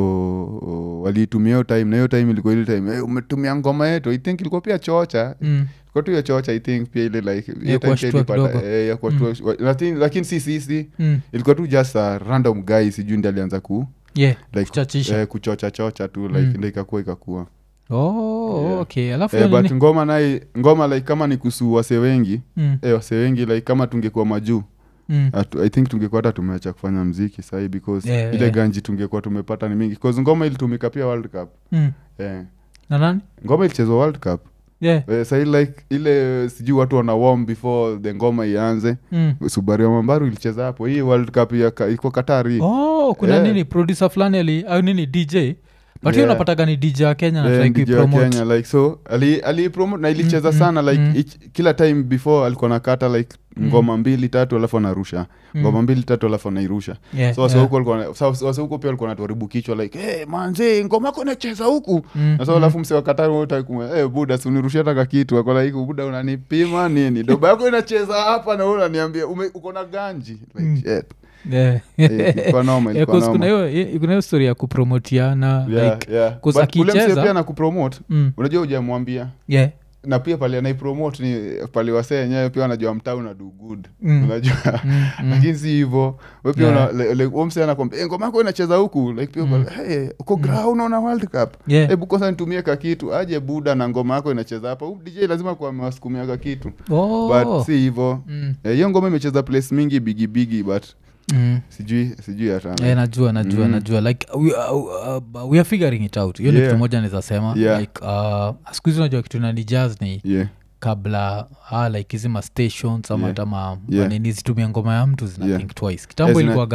o, waliitumia hiyo time na hiyo time ilikuwa ile time hey, umetumia ngoma yetu i think ilikuwa pia chocha Mm. ilikuwa tu hiyo chocha i think pia ile like hiyo time kuwashtua pia ilipata- kidogo. eh, ya kuwashtua- wa- lakini lakini si sisi Mm. ilikuwa tu just a random guy sijui ndi alianza ku Yeah, like kuchachisha. eh, kuchocha chocha tu like Mm. ndo ikakuwa ikakuwa Oh, Yeah. okay alafu eh, hiyo but nini? ngoma naye ngoma like kama ni kusu wase wengi Mm, eh, wase wengi like kama tungekuwa majuu mm. Atu- i think tungekuwa hata tumeacha kufanya mziki sahii because Yeah, ile yeah. ganji tungekuwa tumepata ni mingi bcause ngoma ilitumika pia world cup Mm. eh. na nani ngoma ilichezwa world cup yeah. eh, sahii like ile sijui watu wana warm before the ngoma ianze mm. subaru ya mambaru ilicheza hapo hii world cup ya ka- iko katari oh kuna Yeah. nini producer fulani ali au nini dj but hiyo Yeah. unapataga ni dj wa kenya Eh, na DJ wa kenya like so ali, ali promote na ilicheza Mm, sana mm, like mm. each, kila time before alikuwa nakata like Mm. ngoma mbili tatu alafu anarusha ngoma mbili tatu alafu anairusha so wase huku walikuwa na- sa- wase huku pia walikuwa natuharibu kichwa like hey, manze ngoma yako inacheza huku na so alafu mse wakatari wote hey, buda si unirushia taka kitu ako like buda unanipima nini doba yako inacheza hapa na wewe unaniambia ume- uko na ganji like Mm. shit Eh, ilikuwa noma ilikuwa noma kuna hiyo eh, kuna hiyo story ya kupromotiana Yeah, like yeah. 'cause But ule mse akicheza- pia na kupromote mm, unajua ujamwambia yeah. na pia pale anaipromote ni pale wasee yenyewe pia wanajua mtaa una do good Mm. unajua Mm, mm. lakini si hivo we pia Yeah. una- le- le- huyo msee anakwambia "Eh, ngoma yako inacheza huku like pia Mm. pale, hey, uko gra unaona world cup Yeah. hebu kwanza nitumie ka kitu aje buda na ngoma yako inacheza hapa Huyu dj lazima kuwa amewasukumia ka kitu Oh. but si hivo Mm, Eh, hiyo ngoma imecheza place mingi bigi bigi but mm. sijui sijui hata Eh, najua najua Mm. najua like we, uh, uh, we are figuring it out hiyo ni Yeah. kitu moja naweza sema Yeah. like uh, siku hizi unajua kitu nani jazz ni yeah kabla ah, like hizi ma stations ama Yeah. hata ma Yeah. manini zitumia ngoma ya mtu zina Yeah. think twice kitambo Eh, zina- ilikuwaga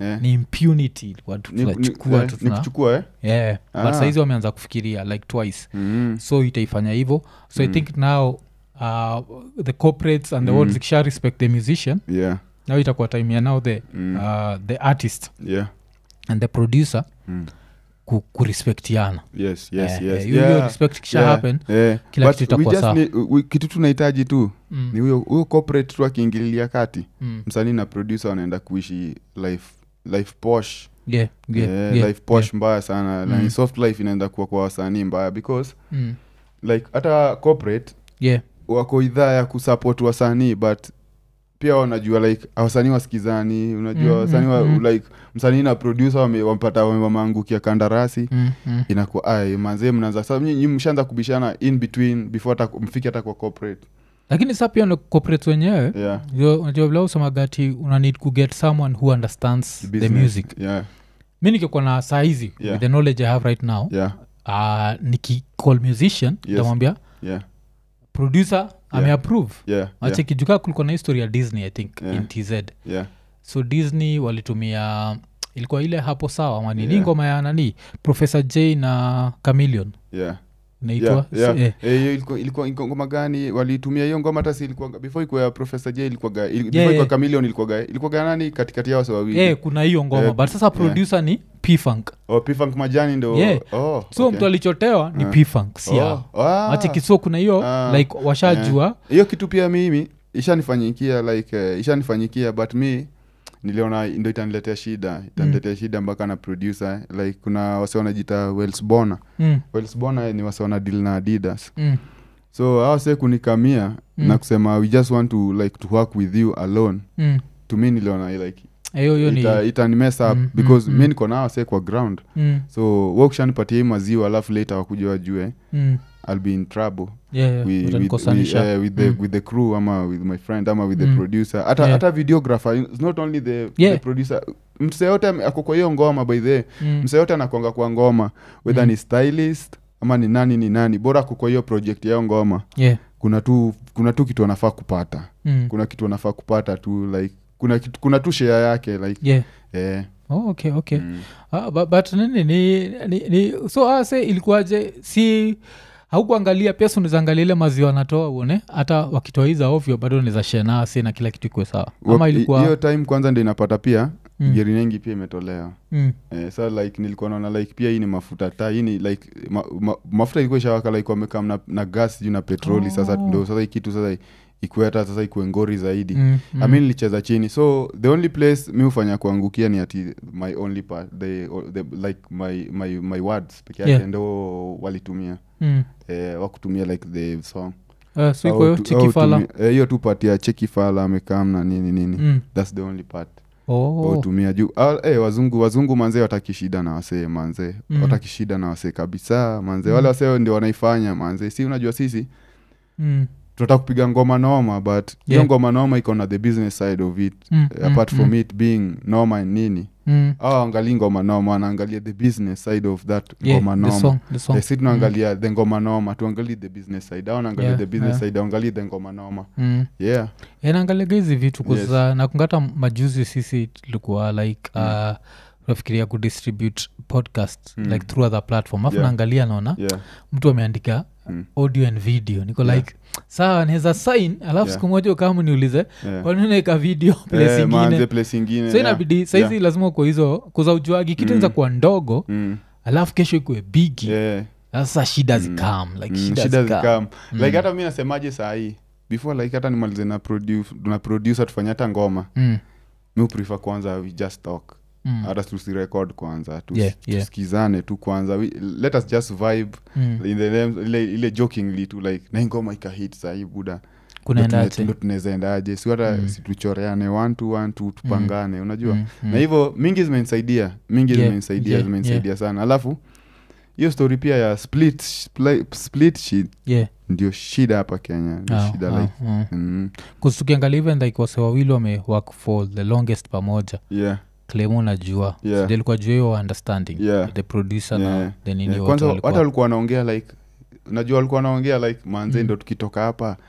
Eh. ni impunity watu Ni- ni- tunachukua eh, tu ni tuna- kuchukua eh? yeah. but Ah. saizi wameanza kufikiria like twice mm. so itaifanya hivyo so i think now uh, the corporates and the world zikisha respect the musician yeah now itakuwa time ya now the, Mm. uh, the artist yeah and the producer mm. ku, kurespectiana yes yes Eh, yes eh, hiyo- hiyo respect kisha happen yeah. kila But kitu we itakuwa just sawa. need- we- kitu tunahitaji tu Mm, ni huyo huyo corporate tu akiingililia kati mm. msanii na producer wanaenda kuishi life life posh Yeah, yeah, yeah, yeah, life posh yeah. mbaya sana Mm. na soft life inaenda kuwa kwa wasanii mbaya because Mm, like hata corporate yeah, wako idhaa ya kusupport wasanii but pia wanajua like wasanii wasikizani unajua Mm, wasanii wa, mm, mm. like msanii na producer wame- wamepata wame- wameangukia kandarasi mm, mm. inakuwa ay manzee mnaanza sasa nyinyi mshaanza kubishana in between before hata mfike hata kwa corporate lakini sa pia corporate wenyewe yeah yo- unajua vile usemagati una need to get someone who understands the Business. music yeah mi nikikuwa na saa hizi Yeah. with the knowledge i have right now yeah uh, nikicall musician Yes. tamwambia yeah producer ameapprove yeah yeah achekijukaa kulikuwa na history ya disney i think Yeah. in tz yeah so disney walitumia ilikuwa ile hapo sawa manini Yeah. ngoma ya nani professor j na camilion yeah inaitwa yeah, yeah. eh, Eh, hiyo ilikuwa- ilikuwa ilikuwa ngoma gani walitumia hiyo ngoma hata si ilikuwa before ikuwa ya professor j ilikuwaga il, before yeah. ikuwa chameleon ilikuwaga ilikuwaga nani katikati yao wase wawili eh, kuna hiyo ngoma Eh, but sasa producer ni pfunk oh, pfunk majani ndo Yeah. oh, so okay. mtu alichotewa ni Ah. pfunk si yao oh, ah. machikiso kuna hiyo Ah. like washajua hiyo kitu pia mimi ishanifanyikia like uh, ishanifanyikia but mi niliona ndo itaniletea shida itaniletea shida mpaka na producer like kuna wase wanajita welsbona mm, welsbona ni wase wana deal na adidas mm, so hao se kunikamia Mm. na kusema we just want to like to work with you alone mm. to me niliona like hiyo hiyo ni ita, itani mess up Mm, because mm, mi mm. niko nao se kwa ground mm, so wakishanipatia hii maziwa alafu later wakuja wajue mm. ill be in trouble Yeah, yeah, wi- with, utanikosanisha. with, eh, with, the, Mm. with the crew ama with my friend ama with the Mm. producer hata Yeah. hata videographer it's not only the, Yeah. the producer mse yote ame- ako kwa hiyo ngoma by the Mm, mse yote anakwanga kwa ngoma whether Mm. ni stylist ama ni nani ni nani bora ako kwa hiyo project yao ngoma yeah, kuna tu kuna tu kitu anafaa kupata mm. kuna kitu anafaa kupata tu like kuna kitu, kuna tu share yake like yeah. eh, Oh, okay okay mm. ah, but, but nini ni, ni, ni so ase ilikuwaje si haukuangalia pia sunazaangalia ile maziwa anatoa uone hata wakitoa hiza ovyo bado niza shenasi na kila kitu ikuwe sawa ama Wa- ilikuwa hiyo time kwanza ndo inapata pia Mm. gerinengi pia imetolewa mm, eh, sa like nilikuwa naona like pia hii ni mafuta ta hii ni like ma, ma, mafuta ilikuwa ishawaka like wamekam na, na gas juu na petroli Oh. sasa ndo sasa hii kitu sasa ikuwe hata sasa ikuwe ngori zaidi mm, mm. mm. mi nilicheza chini so the only place mi hufanya kuangukia ni ati my only part the, the, like my, my, my words peke yake Yeah. ndo walitumia Mm. eh, wakutumia like the song Eh, so iko Au hiyo tu- chikifala au tumia- eh, hiyo tu part ya chekifala amekam na nini nini Mm. thats the only part Oh. wautumia juu ah, eh, wazungu wazungu manzee wataki shida na wasee manzee Mm. wataki shida na wasee kabisa manzee Mm. wale wasee ndio wanaifanya manzee si unajua sisi Mm. tunataka kupiga ngoma noma but hiyo Yeah. ngoma noma iko na the business side of it Mm, Eh, apart mm, from mm. it being noma and nini Mm. au angalii ngoma noma wanaangalia the business side of that Yeah, ngoma the noma song, the song. Eh, si tunaangalia the ngoma noma tuangalie the business side au naangalia Yeah, the business yeah. side angalie the ngoma noma Mm. yeah naangaliaga hizi vitu Yes. kuza nakungata majuzi sisi tulikuwa like uh, tunafikiria kudistribute podcast Mm. like through other platform afu Yeah. naangalia naona yeah mtu ameandika Mm. audio and video niko Yeah. like sawa naweza sign alafu Yeah. siku moja ukama niulize yeah. kwaninaeka video place Eh, manze ingine place ingine so yeah. inabidi saizi Yeah. lazima uko hizo kuza ujuagi kitu Mm. mm. kuwa ndogo Mm. alafu kesho ikuwe bigi Yeah. sasa shida Mm. zikam like Mm, shida, shida zikam. zikam Mm. like hata mi nasemaje saa hii before like hata nimalize na, produ- na producer tufanye hata ngoma Mm. mi prefer kwanza we just talk Mm. hata tusirecord kwanza tus, Yeah, yeah. tusikizane tu kwanza we, let us just vibe Mm. in the name, ile, ile jokingly tu like na hii ngoma ikahit sahii buda kunaendaje ndo tunawezaendaje si hata Mm. situchoreane one to one tu tupangane unajua Mm, mm. na hivyo mingi zimenisaidia mingi Yeah, zimenisaidia yeah, zimenisaidia sana alafu hiyo story pia ya split, split, split shit yeah. ndio shida hapa kenya ndio Ah, shida ah, like ah. mm, kustukiangalia even like wase wawili wame work for the longest pamoja yeah, klemu najua Yeah. Sijui ilikuwa juu hiyo understanding Yeah. the producer Yeah. na the nini yeah. wote kwanza walikuwa- hata walikuwa wanaongea like najua walikuwa wanaongea like manze Mm. ndo tukitoka hapa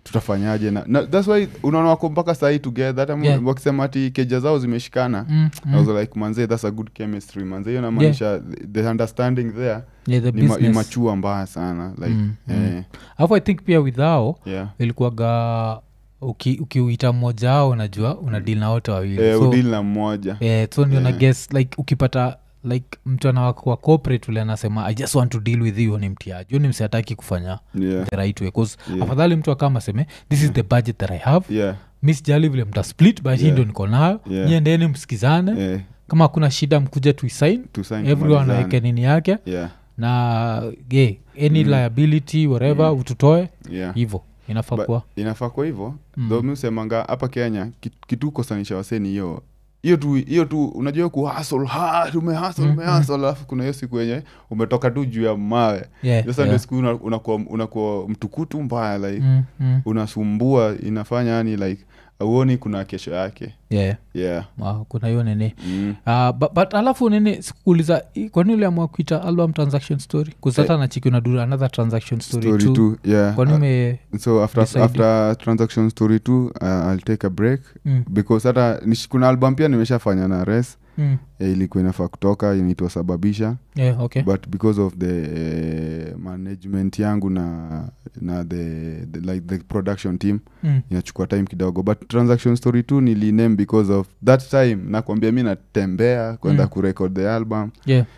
tutafanyaje na, na thats why unaona wako mpaka sahii together hata Yeah. wakisema ati keja zao zimeshikana Mm, I mm. was like manze that's a good chemistry manze hiyo namaanisha the, the understanding there Yeah, the ni ma- business. imachua mbaya sana like Mm, eh, alafu i think pia withao yeah ilikuwaga uki- ukiuita mmoja ao unajua una deal na wote wawili eh, so, udili na mmoja eh, so ndio na Yeah. guess like ukipata like mtu anawakwa corporate ule anasema i just want to deal with you ni mtiaji Huyo ni msiataki kufanya yeah the right way bcause Yeah. afadhali mtu akama aseme this is the budget that i have yeah mi sijali vile mta split but hii Yeah. ndio niko nayo Yeah. niendeni msikizane eh, kama hakuna shida mkuja tuisign to sign everyone tumalizane. aweke nini yake yeah na ye any Mm. liability whatever ututoe yeah hivo inafaa But- kuwa inafaa kwa hivyo Mm. mm. usemanga hapa kenya kit- kitu kosanisha waseni hiyo hiyo tu hiyo tu unajua kuhasl umehasl Mm, umehasl alafu kuna hiyo siku yenye umetoka tu juu ya mawe Yeah, sasa ndio yeah. siku una- unakuwa unakuwa mtukutu mbaya like Mm, mm. unasumbua inafanya yani like auoni kuna kesho yake Yeah. yeah Ah, kuna hiyo nini mm. Uh, but, but alafu nini sikuuliza i- kwani uliamua kuita album transaction story kuzata na chiki unadura another transaction story, story too. two yeah kwani Uh, ume so after, decide? after transaction story two uh, i'll take a break mm, because hata nish- kuna album pia nimeshafanya na res mm, eh, ilikuwa inafaa kutoka inaitwa sababisha yeah, okay but because of the uh, management yangu na na the, the like the production team mm, inachukua time kidogo but transaction story tu niliname because of that time nakwambia mi natembea kwenda Mm. kurecord the album yeah.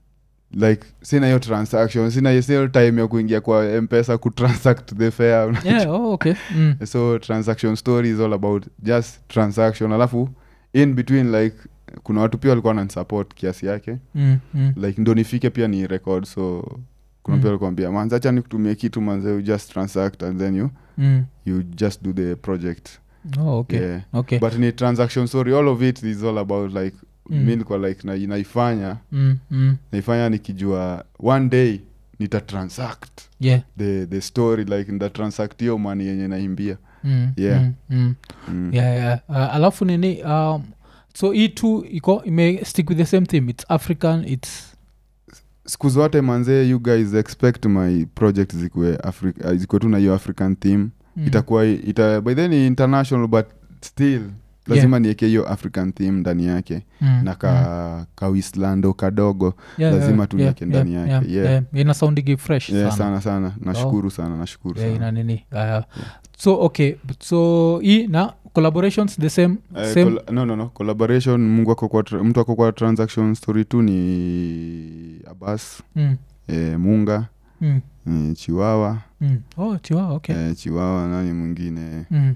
like sina hiyo transaction sina hiyo- sina hiyo time ya kuingia kwa mpesa kutransact the fare yeah, oh, okay mm, so transaction story is all about just transaction alafu in between like kuna watu pia walikuwa nansupport kiasi yake mm, mm, like ndo nifike pia ni record so kuna Mm. pia walikuambia manze acha nikutumie kitu manze you just transact and then you mm. you just do the project oh, okay yeah. okay but ni transaction story all of it is all about like Mm. mi nilikuwa like na, naifanya mm, mm, naifanya nikijua one day nita transact yeah the, the story like nita transact hiyo mani yenye naimbia mm, Yeah. mm, mm. mm. yeah, yeah. Uh, alafu nini um, so hii tu iko ime stick with the same theme it's african it's siku zote manzee you guys expect my project zikuwe Afri- uh, zikuwe tu na hiyo african theme mm, itakuwa ita, by then ni international but still lazima nieke hiyo african theme ndani yake mm, na ka, ka wislando kadogo Yeah, lazima yeah, tu yeah, nieke ndani yeah, yake, yeah, yeah. yeah. ina soundigi fresh yeah, sana sana sana nashukuru sana nashukuru yeah, sana ina nini uh, so okay so hii na collaborations the same Eh, same colla- no, no, no. collaboration mungu ako kwa tra- mtu ako kwa transaction story tu ni abas mm, eh, munga mm, eh, chiwawa mm. oh chiwa okay eh, chiwawa nani mwingine mm.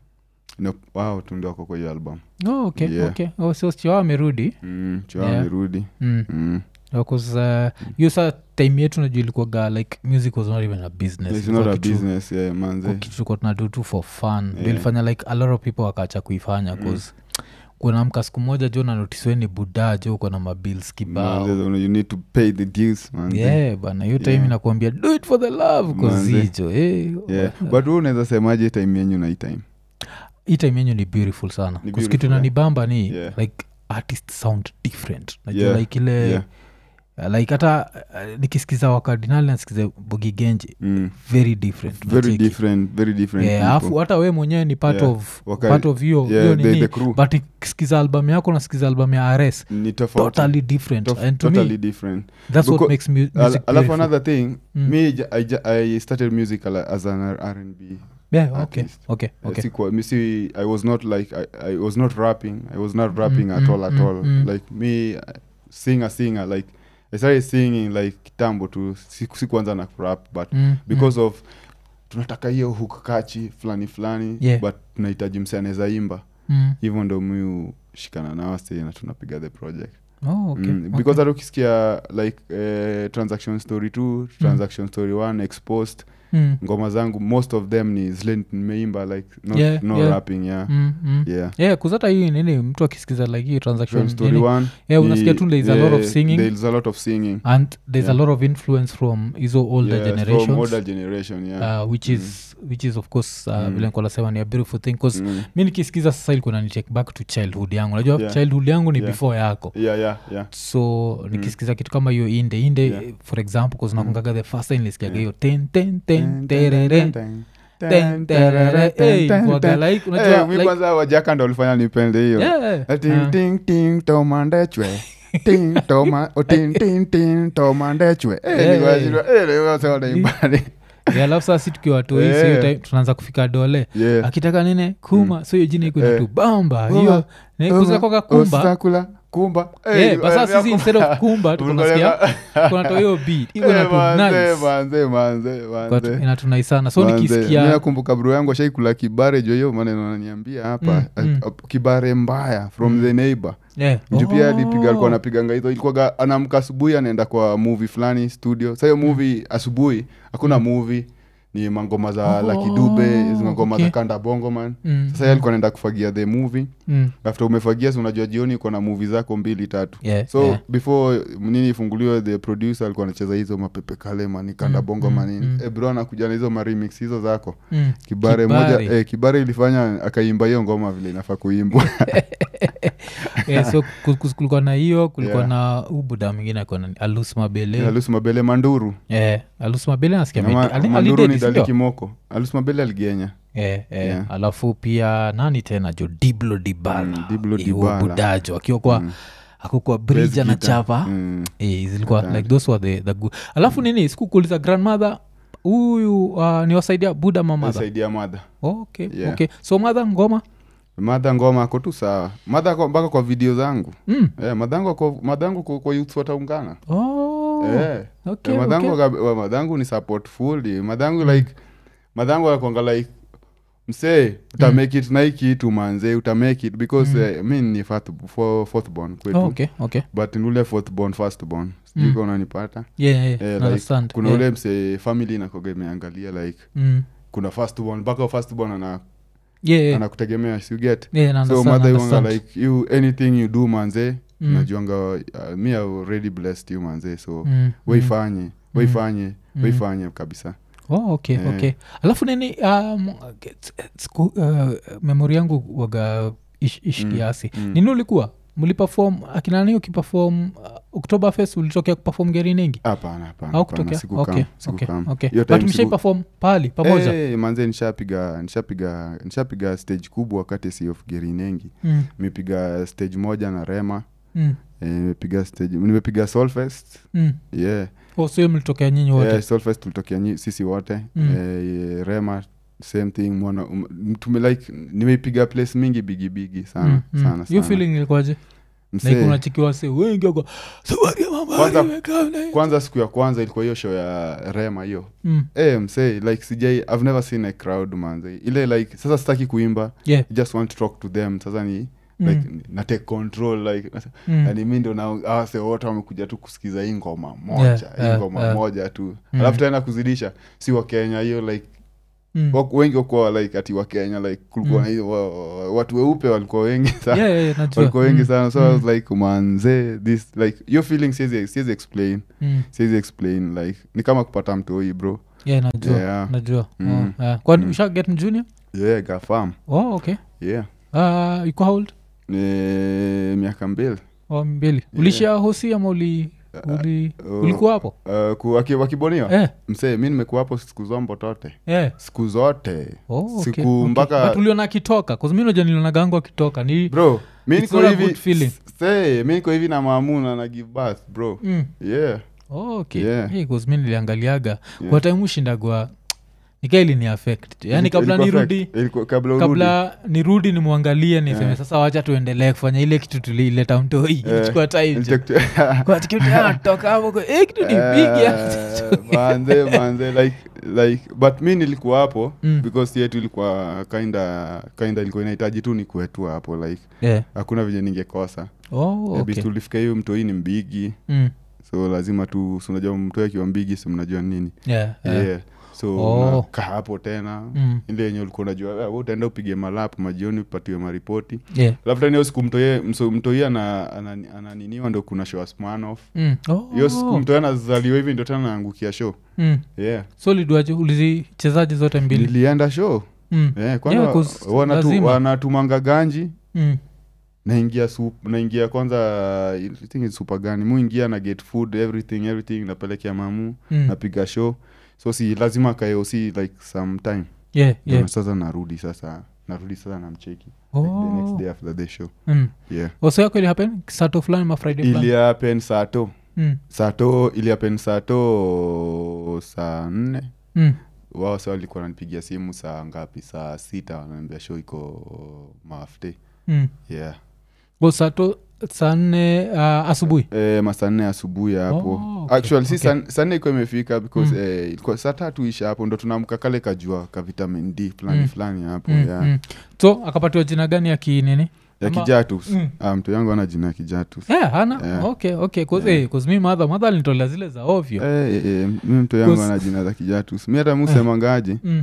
no, wao tu ndio wako kwa hiyo album oh, okay Yeah. okay oh, so chiwa amerudi mm, chiwawa Yeah. amerudi mm. mm. because uh, hiyo saa time yetu najua ilikuwaga like music was not even a business It's Ilikuwa not a kitu- business yeah, manze kitu tulikuwa tunadu tu for fun yeah. Yeah. ilifanya like a lot of people wakaacha kuifanya Mm. bcause kunamka siku moja jo nanotisweni buda jo uko na mabils kibao Manze, you need to pay the dues manze. yeah bana hiyo time Yeah. inakuambia do it for the love Manze. kozijo eh, yeah. but huu unaweza semaje time yenyu na hii time hii time yenyu ni beautiful sana Ni 'Cause beautiful, kitu yeah. nanibamba ni Yeah. like artist sound different najua Yeah, like ile yeah. uh, like hata uh, nikisikiza wakardinali nasikiza bogigenji mm. very different very unacheki. different very different Yeah, people. alafu hata we mwenyewe ni part Yeah. of Waka- part of hiyo hiyo yeah, the, nini the crew but ikisikiza album yako nasikiza album ya rs ni tofauti totally different Tof- and to totally me different that's what Because- makes mu- music Al- alafu beautiful. another thing Mm. me j- I, j- I started music ala- as an R- R&B yeah okay artist. okay Uh, okay sikuwa- mi si i was not like I, i was not rapping i was not rapping Mm, at mm, all at mm, all mm. like me uh, singer singer like i started singing like kitambo tu siku- sikuanza na rap but Mm, because of tunataka hiyo hook kachi fulani fulani Yeah. but tunahitaji mse anaweza imba mm, hivyo ndo mi shikana nao stay na tunapiga the project mm. Oh, okay, mm, okay. because hata ukisikia like eh, transaction story 2 transaction story 1 exposed Mm, ngoma zangu most of them ni zile nimeimba like not, Yeah, no yeah. rapping yeah mm, mm. yeah yeah kuzata hii nini mtu akisikiza like hii transaction Transaction story nini, one yeah, ni- unasikia tu there is a lot of yeah, singing there is a lot of singing and there's a Yeah. lot of influence from hizo older Yeah, from generations older generation yeah uh, which is which is of course uh, Mm. vile nikuwa nasema ni a beautiful thing bcause Mm. mi nikisikiza sasa ilikuwa nani take back to childhood yangu najua Yeah. childhood yangu ni Yeah. before yako yeah yeah yeah so nikisikiza kitu kama hiyo inde inde Yeah. for example bcause nakungaga the first time nilisikiaga Yeah. hiyo ten ten ten Ten, ten, terere ten, ten. Ten, terere, hey, waga like, unajua, Eh, mi like- kwanza wajaka ndo ulifanya nipende hiyo Yeah. Eh, ting, Ah. ting, ting, tomandechwe ting toma oh, ting, ting, ting, tomandechwe Eh, Eh, nikawashindwa, eh, leo sasa wanaimbani. Yeah, alafu saa si tukiwa toi Eh. so hiyo time tunaanza kufika dole Yeah. akitaka nine kuma so hiyo jina iko Eh. tu bamba Kuma. hiyo kuzakoka kumba Osakula, kumba Eh, Eh, ni- but sasa eh, sisi instead of kumba tukunasikia kunatoa hiyo beat iko na Eh, tu manze, nice manze, manze, But manze. inatunai sana so Manze, mi nikisikia nakumbuka bro yangu ashaikula kibare jo hiyo maneno ananiambia hapa Mm, eh, mm. eh, kibare mbaya from the neighbor yeah. juu pia Oh. alipiga alikuwa anapiganga hizo ilikuwaga anamka asubuhi anaenda kwa movie fulani studio sa hiyo movie asubuhi hakuna movie ni mangoma za Oh, Lucky Dube hizo mangoma okay. za kanda bongo man Mm, sasa yeye alikuwa anaenda kufagia the movie mm. after umefagia si unajua jioni uko na movie zako mbili tatu Yeah, so yeah. before nini ifunguliwe the producer alikuwa anacheza hizo mapepe kale mani kanda Mm, bongo mm, manini mm. Eh, bro anakuja na hizo maremix hizo zako Mm. kibare, Kibare. moja eh, kibare ilifanya akaimba hiyo ngoma vile inafaa kuimbwa yeah, so ku- ku- kulikuwa na hiyo kulikuwa Yeah. na ubuda mwingine akona alus mabele alus mabele manduru yeah. alus mabele nasikia Na ma- amedi- ali- manduru alidedi, ni sindio? dali kimoko alus mabele aligenya Eh, eh, Yeah. alafu pia nani tena jo diblo dibala Mm, Diblo Eh, Dibala. huo budajo akiwa kwa Mm. akokwa brija na Bass guitar. chapa Mm. eh, zilikuwa Hatari. like those were the, the good alafu nini sikukuuliza grandmother huyu uh, niwasaidia buda mamadha saidia madha okay, Yeah. okay. so madha ngoma madha ngoma ako tu sawa madha ako mpaka kwa video zangu mm. eh, madhangu ako- madhangu kwa, kwa youths wataungana oh. eh. okay, Eh, madhangu okay. waka- wa- madhangu ni support fully madhangu like madhangu akonga like msee utamake it na hii kitu manze utamake it because eh, mi ni fourth- fo- fourth born kwetu Oh, okay, okay. but ni ule fourth born first born sijui Mm. kama unanipata Yeah, yeah, Eh, yeah. like, understand. kuna yeah. ule msee family inakoga imeangalia like mm. kuna first born mpaka first born ana, yeah, yeah. anakutegemea si you get Yeah, na so understand, mother understand. iwanga like you anything you do manze Mm. najuanga uh, mi I already blessed you manze so Mm, mm. weifanye weifanye Mm. weifanye kabisa oh, okay, Eh. okay alafu nini um, siku, uh, memori yangu waga ish, ish Mm, kiasi mm. nini ulikuwa mlipefom akinani ukipefom uh, oktober fest ulitokea kupefom geri ningi hapana hapana au hapana, kutokea sikukam, okay, sikukam. okay, okay. Hiyo but time mshai siku- perform pahali pamoja Eh, manze nishapiga nishapiga nishapiga stage kubwa wakati si of gerinengi mm, nimepiga stage moja na rema mm, eh, nimepiga stage nimepiga solfest mm. yeah oh, so hiyo mlitokea nyinyi wote yeah, solfest tulitokea nyi- sisi wote Mm. eh, rema same thing mwana um, tume like nimeipiga place mingi bigibigi sana Mm, mm. sana hiyo sana. feeling ilikuwaje like Msee, unachikiwa se wengi wako safari ya mama Kwanza- imekaa na hii." kwanza siku ya kwanza ilikuwa hiyo show ya rema hiyo Mm, hey, msee like sijai i've never seen a crowd manze ile like sasa sitaki kuimba yeah, I just want to talk to them sasa ni mm, like na take control like mm. yani mi ndo na awase wote wamekuja tu kusikiza hii ngoma moja Yeah, hii yeah, ngoma yeah. moja tu Mm. alafu tena kuzidisha si wa kenya hiyo like Mm. wak- wengi wakuwa like ati wa kenya like kulikuwa Mm. na hiyo wa- wa- watu weupe walikuwa wengi sana Yeah, yeah, yeah, najua. walikuwa wengi Mm, sana so i was like manze this like your feeling siwezi siwezi explain mm. siwezi explain like ni kama kupata mtoi bro yeah najua Yeah. najua Mm. oh, yeah. kwani Mm. usha get mjunior yeah gafam oh, okay yeah uh, iko how old ni miaka mbili oh, mbili ulishia hosi ama uli, uli uh, ulikuwa hapo uh, ku- waki- wakiboniwa eh, msee mi nimekuwa hapo siku zombo tote eh. siku zote Oh, okay, siku okay. mpaka But uliona akitoka kazminaja niliona gango akitoka ni bro mi It's niko not a hivi good feeling. say mi niko hivi na maamuna na give birth bro mm. yeah oh, okay Yeah. hey, cause mi niliangaliaga Yeah. kwa time ushindagwa nikaili ni affect yani kabla Ilikuwa nirudi fact. Ilikuwa- kabla urudi kabla nirudi nimwangalie niseme Yeah. sasa wacha tuendelee kufanya ile kitu tuliileta mtoi Yeah. ilichukua time jo. Ilitake- Kwa ati kitu ya toka hapo kwa, eh, kitu ni big ya. Eh, manze manze like like but mi nilikuwa hapo Mm. because yetu ilikuwa kinda kinda ilikuwa inahitaji tu nikuetua hapo like Yeah. hakuna venye ningekosa Oh, Eh, okay. bis tulifika hiyo mtoi ni mbigi Mm. so lazima tu si unajua mtoi akiwa mbigi si mnajua nini Yeah, yeah. yeah. so Oh. unakaa hapo tena Mm. ile yenye ulikuwa unajua "Ah, wewe utaenda upige malap majioni upatiwe maripoti Yeah. alafu tena hiyo siku mtoie mso- mtoi ana- ana- ananiniwa ndo kuna show ya Smirnoff. Mm. Oh. hiyo siku mtoi anazaliwa hivi ndo tena naangukia show Mm. yeah so liduaje ulizichezaji zote mbili nilienda show mm. yeah, kwanza Yeah, 'cause wanatu, lazima. wanatumanga ganji Mm. naingia sup naingia kwanza I think it's super gani muingia na get food everything everything napelekea mamu Mm. napiga show so si lazima kaeosi like sometime yeah, yeah. Ndio sasa narudi sasa narudi sasa namcheki Oh. like the next day after the show Mm. yeah oso yako ili happen sato fulani ma friday fulani iliapen sato mm. sato iliapen sato saa nne mm. wao sa walikuwa wananipigia simu saa ngapi saa sita wananiambia show iko mafte mm. yeah o sato saa nne uh, asubuhi e, masaa nne asubuhi hapo Oh, okay, actually si okay. saa- saa nne ikuwa imefika because Mm. eh, ilikuwa saa tatu isha hapo ndo tunamka kale kajua ka vitamin d fulani Mm. fulani hapo mm. yeah. mm. so akapatiwa jina gani ya kinini ya Ama- kijatus Mm. ah, mtu yangu ana jina ya kijatus yeah, hana Yeah. okay okay cause, Yeah. eh, 'cause mi madha madha alinitolea zile za ovyo Eh, eh, eh, mi mtu yangu Cause- ana jina za kijatus mi hata musemangaje mm.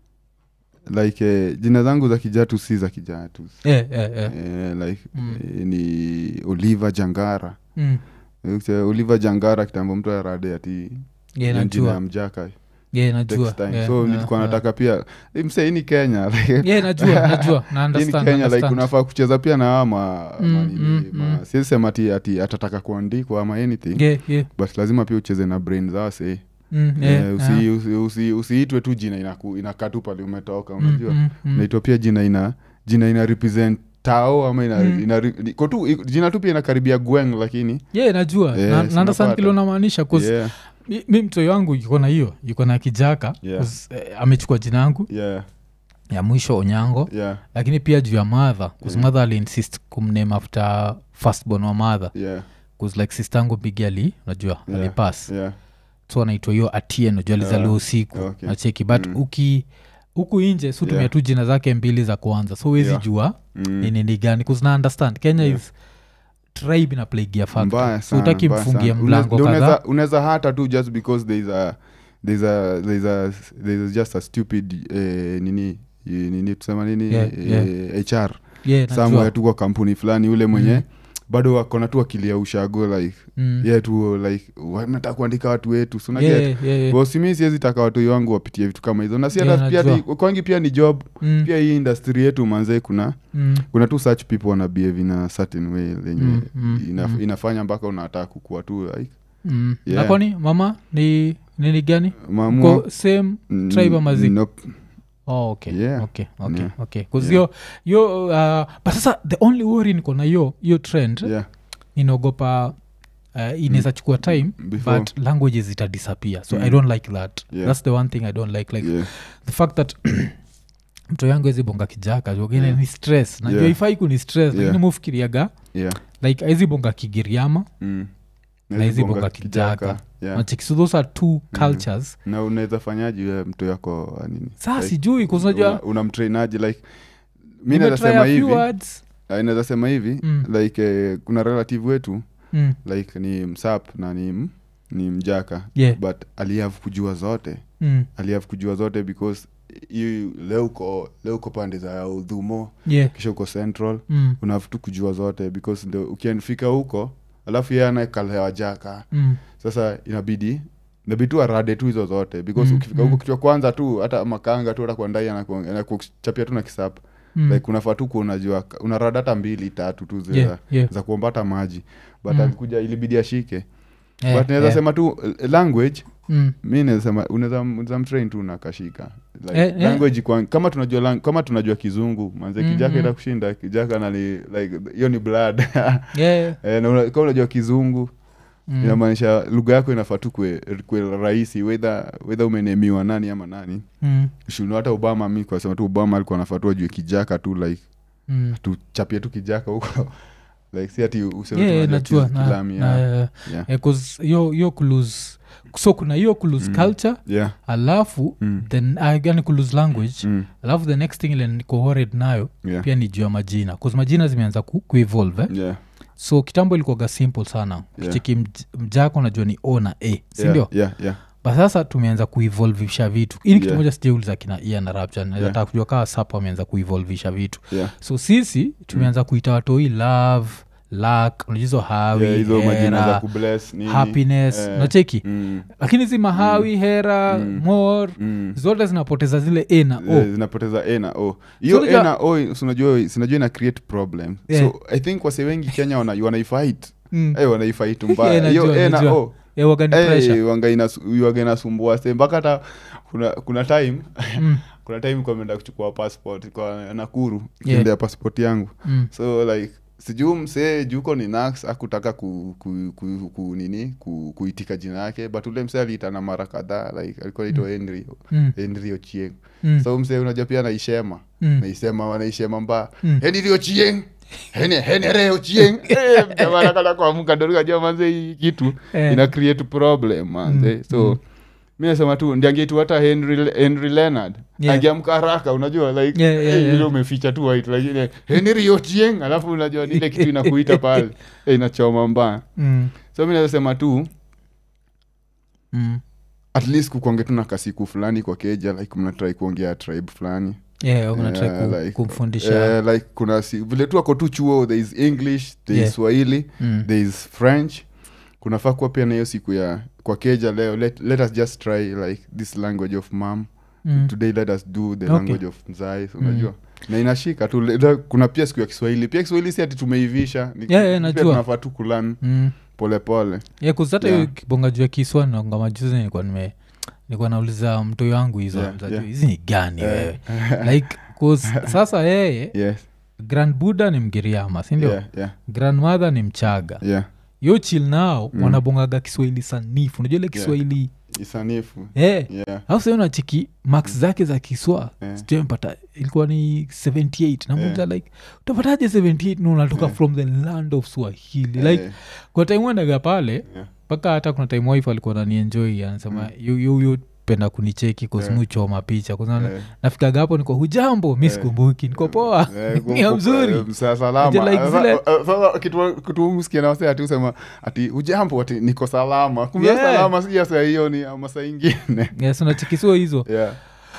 like eh, jina zangu za kijatus si za kijatus yeah, yeah, yeah. eh, like Mm. eh, ni oliver jangara Mm. Eh, oliver jangara kitambo mtu arade ati Yeah, hiyo jina ya najua mjaka yeah, najua next time yeah, so yeah, nilikuwa yeah. nataka pia eh, mse hii ni kenya like, yeah, najua najua na hii ni understand, kenya like understand. unafaa kucheza pia na ama, Mm, ama nini, mm, ma- mm. siwezi sema ati, ati atataka kuandikwa ama anything yeah, yeah. but lazima pia ucheze na brain zase Mm, yeah, Eh, yeah. usi- usi- usi- usiitwe tu jina inaku- inakaa tu pale umetoka Mm, unajua mm, mm. naitwa pia jina ina jina ina represent tao ama ina, Mm. ina, iko tu i- jina tu pia inakaribia gweng lakini yeah najua Yes, Na- na understand unapata. kile unamaanisha 'cause yeah, mi, mi mtoi wangu yuko na hiyo yuko na kijaka Yeah. 'cause, eh, amechukua jina yangu yeah, ya mwisho onyango yeah, lakini pia juu ya madha Yeah. madha aliinsist kumname after firstborn wa madha yeah, bcause like sister yangu bigi ali unajua Yeah. alipas yeah, so anaitwa hiyo atien unajua alizaliwa Yeah. usiku Okay. nacheki but Mm. uki huku inje sutumia Yeah. tu jina zake mbili za kwanza so huwezi Yeah. jua mm. ni nini gani kuzna understand kenya Yeah. is tribe na plaigia mbaya so sana, utaki mbaya mfungie sana. mlango Unaweza- kadhaa unaweza- unaweza hata tu just because thereis a there's a there's a there's just a stupid eh, nini eh, nini tusema nini Yeah, eh, hr yeah, somewhere najua. tu kwa kampuni fulani ule mwenye Mm. bado wakona tu akili ya ushago like Mm. yeah tu like nataka kuandika watu wetu so Yeah, unaget yeah, yeah. bosimi siwezi taka watoi wangu wapitie vitu kama hizo na si Yeah, hata pia najua. ni- kwangi pia ni job Mm, pia hii industry yetu manzee kuna mm, kuna tu such people wana behave in a certain way lenye Mm, mm, ina, mm. inafanya mpaka unataka kukua tu like mm. Yeah. na kwani mama ni nini gani maamua ko same Mm, tribe ama zi? nope. oh, okay. Yeah. okay, okay, Yeah. okay. 'Cause Yeah. yo yo uh, but sasa the only worry niko na yo yo trend yeah inaogopa uh, inaweza chukua time Before. but languages zitadisappear so Mm. i don't like that Yeah. that's the one thing i don't like like yeah the fact that mto yangu ezi bonga kijaka jogine Yeah. ni stress najua Yeah. ifai kuni stress Yeah. lakini mufikiriaga yeah like aizi bonga kigiriama mm. Na hizi bonga bonga kijaka. yeah. Nacheki, so those are two cultures na unaweza fanyaji we mtu yako uh, nini saa Like, sijui kuzinajua una- unamtrainaji like mi naweza sema hivi Ah, naweza sema hivi Mm. like eh, kuna relative wetu mm. like ni msap na ni, m- ni mjaka yeah. but aliav kujua zote mm. aliav kujua zote because hii leo uko leo uko pande za udhumo yeah. kisha uko central mm. unaf tu kujua zote because ndo ukianfika huko alafu ye anakalewa jaka mm. sasa inabidi inabidi tu arade tu hizo zote because Mm, ukifika mm. huko kichwa kwanza tu hata makanga tu hata kuandai anakuchapia tu na kisap mm. like unafaa tu kuunajua unarada hata mbili tatu tu za, yeah. yeah. za kuomba hata maji but Mm. alikuja ilibidi ashike yeah. but naweza yeah. sema tu eh, language mm. mi nazasema unaweza mtrain tu nakashika like, Eh, eh. language kwa, kama tunajua lang, kama tunajua kizungu manze Mhm. kijaka ita kushinda kijaka nali like hiyo ni blood yeah. eh, na una, kama unajua kizungu mm. inamaanisha lugha yako inafaa tu kwe, kwe rahisi wedha wedha umenemiwa nani ama nani mm. shuno hata obama mi kwasema tu obama alikuwa anafaa tu ajue kijaka tu like mm. tuchapie tu kijaka huko like si ati useme yeah, tu najua unajua na, kilami, na, yeah. uh, Yeah. eh, 'cause hiyo hiyo kulose so kuna hiyo kulose Mm. culture Yeah. alafu Mm. then uh, yani kulose language Mm. alafu the next thing ile niko worried nayo Yeah. pia ni juu ya majina bcause majina zimeanza ku, kuevolve eh? Yeah. so kitambo ilikuwaga simple sana kicheki mj- mjako najua ni o na a sindio Yeah. Yeah. Yeah. but sasa tumeanza kuevolvisha vitu ini kitu Yeah. moja sijauliza kina ia na rapture Yeah. nataka kujua kaa sapa wameanza kuevolvisha vitu Yeah. so sisi tumeanza kuita watoi love lak unajizo hawi Yeah, hizo majina za hera kubless nini happiness Eh. nacheki Mm. lakini zi mahawi hera Mm. mor Mm. zote zinapoteza zile a na o Eh, zinapoteza a na o hiyo unajua- a na o sinajua sinajua ina create problem Yeah. so i think wase wengi kenya wana, wanaifight Mm. hey, wanaifight Yeah, mbaya hiyo najua, a na najua. o Eh, waga ni pressure. hey, wanga inasu- waga inasumbua se mpaka hata kuna, kuna time Mm, kuna time kwameenda kuchukua passport kwa nakuru Yeah. kiendea passport yangu mm, so like sijuu msee juko ni nax akutaka ku, ku, ku, ku, nini ku, kuitika jina yake but ule msee aliitana mara kadhaa like alikuwa naitwa henry mm, henry ochieng mm, so msee unajua pia naishema mm. naisema wanaishema mbaa Mm. henry ochieng Hene- henere ochieng Eh, jamaa anakata kuamka ndo nikajua manze hii kitu Eh. ina create problem manze Mm, so mm. mi nasema tu ndiangeitu hata henry, henry leonard Yeah. angeamka haraka unajua like Yeah, yeah, eh, yeah. ile umeficha tu white lakini henry ochieng alafu unajua ni ile kitu inakuita pale eh, inachoma mbaya Mm, so mi nasema tu mm. at least kukonge tu na kasiku fulani kwa keja like mnatrai kuongea tribe fulani Yeah, unatry Yeah, ku- like- kumfundisha Eh, like kuna si, vile tu ako tu chuo there is english there Yeah. is swahili Mm. there is french kunafaa kuwa pia na hiyo siku ya kwa keja leo let, let us just try like this language of mam Mm. today let us do the Okay. language of mzai so unajua na inashika tu le- kuna pia siku ya kiswahili pia kiswahili si ati tumeivisha Ni- Yeah, yeah, pia najua. tunafaa tu kulan Mm. polepole yeah, kuzata hiyo Yeah. kibonga juu ya kiswa ngamajuzi nilikuwa nime nilikuwa nauliza mtoi wangu hizo Yeah, mzajua, yeah. hizi ni gani Eh. wewe like 'cause sasa yeye yes grand buddha ni mgiriama sindio yeah, yeah, grandmother ni mchaga yeah. yo chil nao Mm. wanabongaga kiswahili sanifu unajua ile kiswahili isanifu yeah. yeah. au sa unachiki max zake za kiswa Yeah. sijampata ilikuwa ni 78 namuza like utapataje 78 na unatoka Yeah. from the land of swahili like Eh, kwa time wendaga pale yeah. mpaka hata kuna time wife alikuwa nanienjoi anasema Mm. yuyu penda kunicheki Yeah. kosmuchoma picha kuzana Eh. nafikaga hapo niko hujambo mi Eh. sikumbuki niko poa Eh, ni ya mzuri eh, msa- salama. Ati like Sasa- zile- eh, sasa kitu- kitu msikia na wasee ati usema ati ujambo ati niko salama kumbe Yeah. salama si ya saa hiyo ni ama saa ingine yes unachikisio hizo yeah.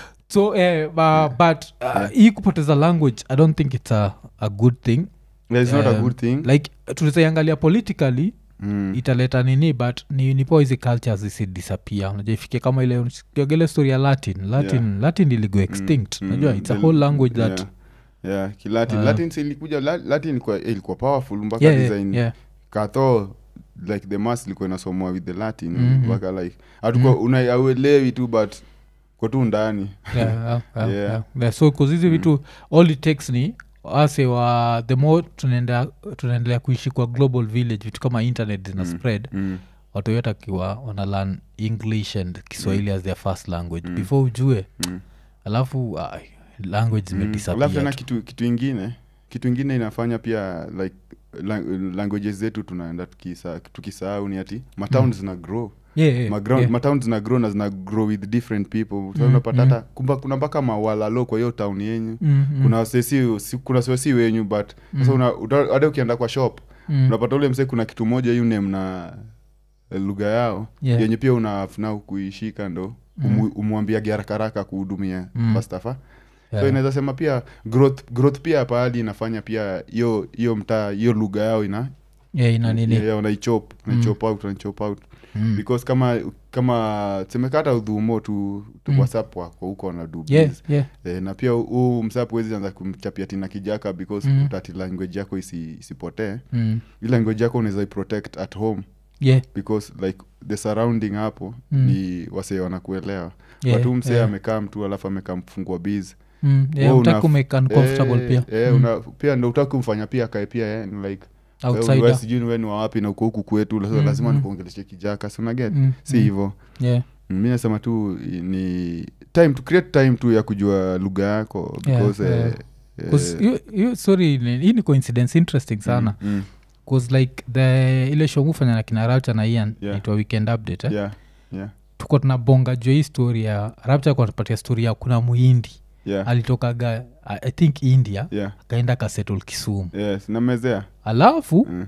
so eh, uh, but uh, hii kupoteza language i don't think it's a, a good thing Yeah, it's not a Um, good thing like tunazaiangalia politically Mm. italeta nini but ni, ni poa hizi cultures zisidisappear unajua ifike kama ile kiogele story ya latin latin Yeah. latin iligo extinct Mm, unajua mm, it's a the- whole language that yeah. yeah, kilatin Uh, latin si ilikuja la- latin ilikuwa, eh, ilikuwa powerful mpaka yeah, yeah, design yeah. katho like the mass ilikuwa inasomwa with the latin Mhm. mpaka like hatukuwa Mm. una auelewi tu but kwa tu ndani yeah, yeah, yeah, Yeah. yeah. Yeah, so kuzizi vitu all it takes ni ase wa the more tunaenda tunaendelea kuishi kwa global village vitu kama internet zina Mm. spread mm. watu yote akiwa wana learn english and kiswahili as their first language Mm. before ujue Mm. alafu ay, language Mm. zimedisappear alafu tena tu. kitu kitu ingine kitu ingine inafanya pia like lang- languages zetu tunaenda tukisa- tukisahau ni ati matown Mm. zina grow Yeah, yeah, Maground- yeah. matown zina grow na zina grow with different people so Mm, unapata mm. hata kumba kuna mpaka mawalalo kwa hiyo town yenyu Mm, mm, kuna sesi si, kuna sesi wenyu but sasa Mm. una- uta- hata ukienda kwa shop mm. unapata ule msee kuna kitu moja yu name na eh, lugha yao Yeah. yenye pia unafuna kuishika ndo Mm. umwambiage harakaraka kuhudumia Mm. fastafa Yeah. so inaweza sema pia growth, growth pia pahali inafanya pia hiyo hiyo mtaa hiyo lugha yao ina Yeah, ina nini yeah, yeah, unaichop unaichop out unaichop out Mm. because kama kama semekata udhumo tu, tu Mm. whatsapp wako huko na do yeah, biz. yeah. Eh, na pia huu msap wezi anza kumchapia tina kijaka because Mm. utati language yako isi, isipotee Mm. hii language yako unaweza iprotect at home yeah. because like the surrounding hapo Mm. ni wasee wanakuelewa Yeah, watu msee yeah. amekaa mtu alafu amekaa mfungua biz Mm, yeah, Wewe hutaki unaf- kumake uncomfortable Eh, pia eh, Mm, una, pia ndo utaki kumfanya pia akae pia eh, ni like wewe- outsider. wewe sijui ni we ni wawapi na uko huku kwetu sasa Mm, lazima mm. nikuongeleshe kijaka si unaget Mm, si mm, hivo yeah. mi nasema tu ni time to create time tu ya kujua lugha yako Yeah, because yeah. eh, 'Cause eh, hiyo- hiyo- sorry ni- hii ni coincidence interesting sana mm, mm, bcause like the ile show mufanya na kina rapcha na ian Yeah. naitwa weekend update eh? yeah, yeah, tuko tunabonga juu ya hii story ya rapcha kuatupatia story ya kuna muhindi yeah, alitokaga I I think india yeah, akaenda kasettle kisumu yes, namezea alafu Mm,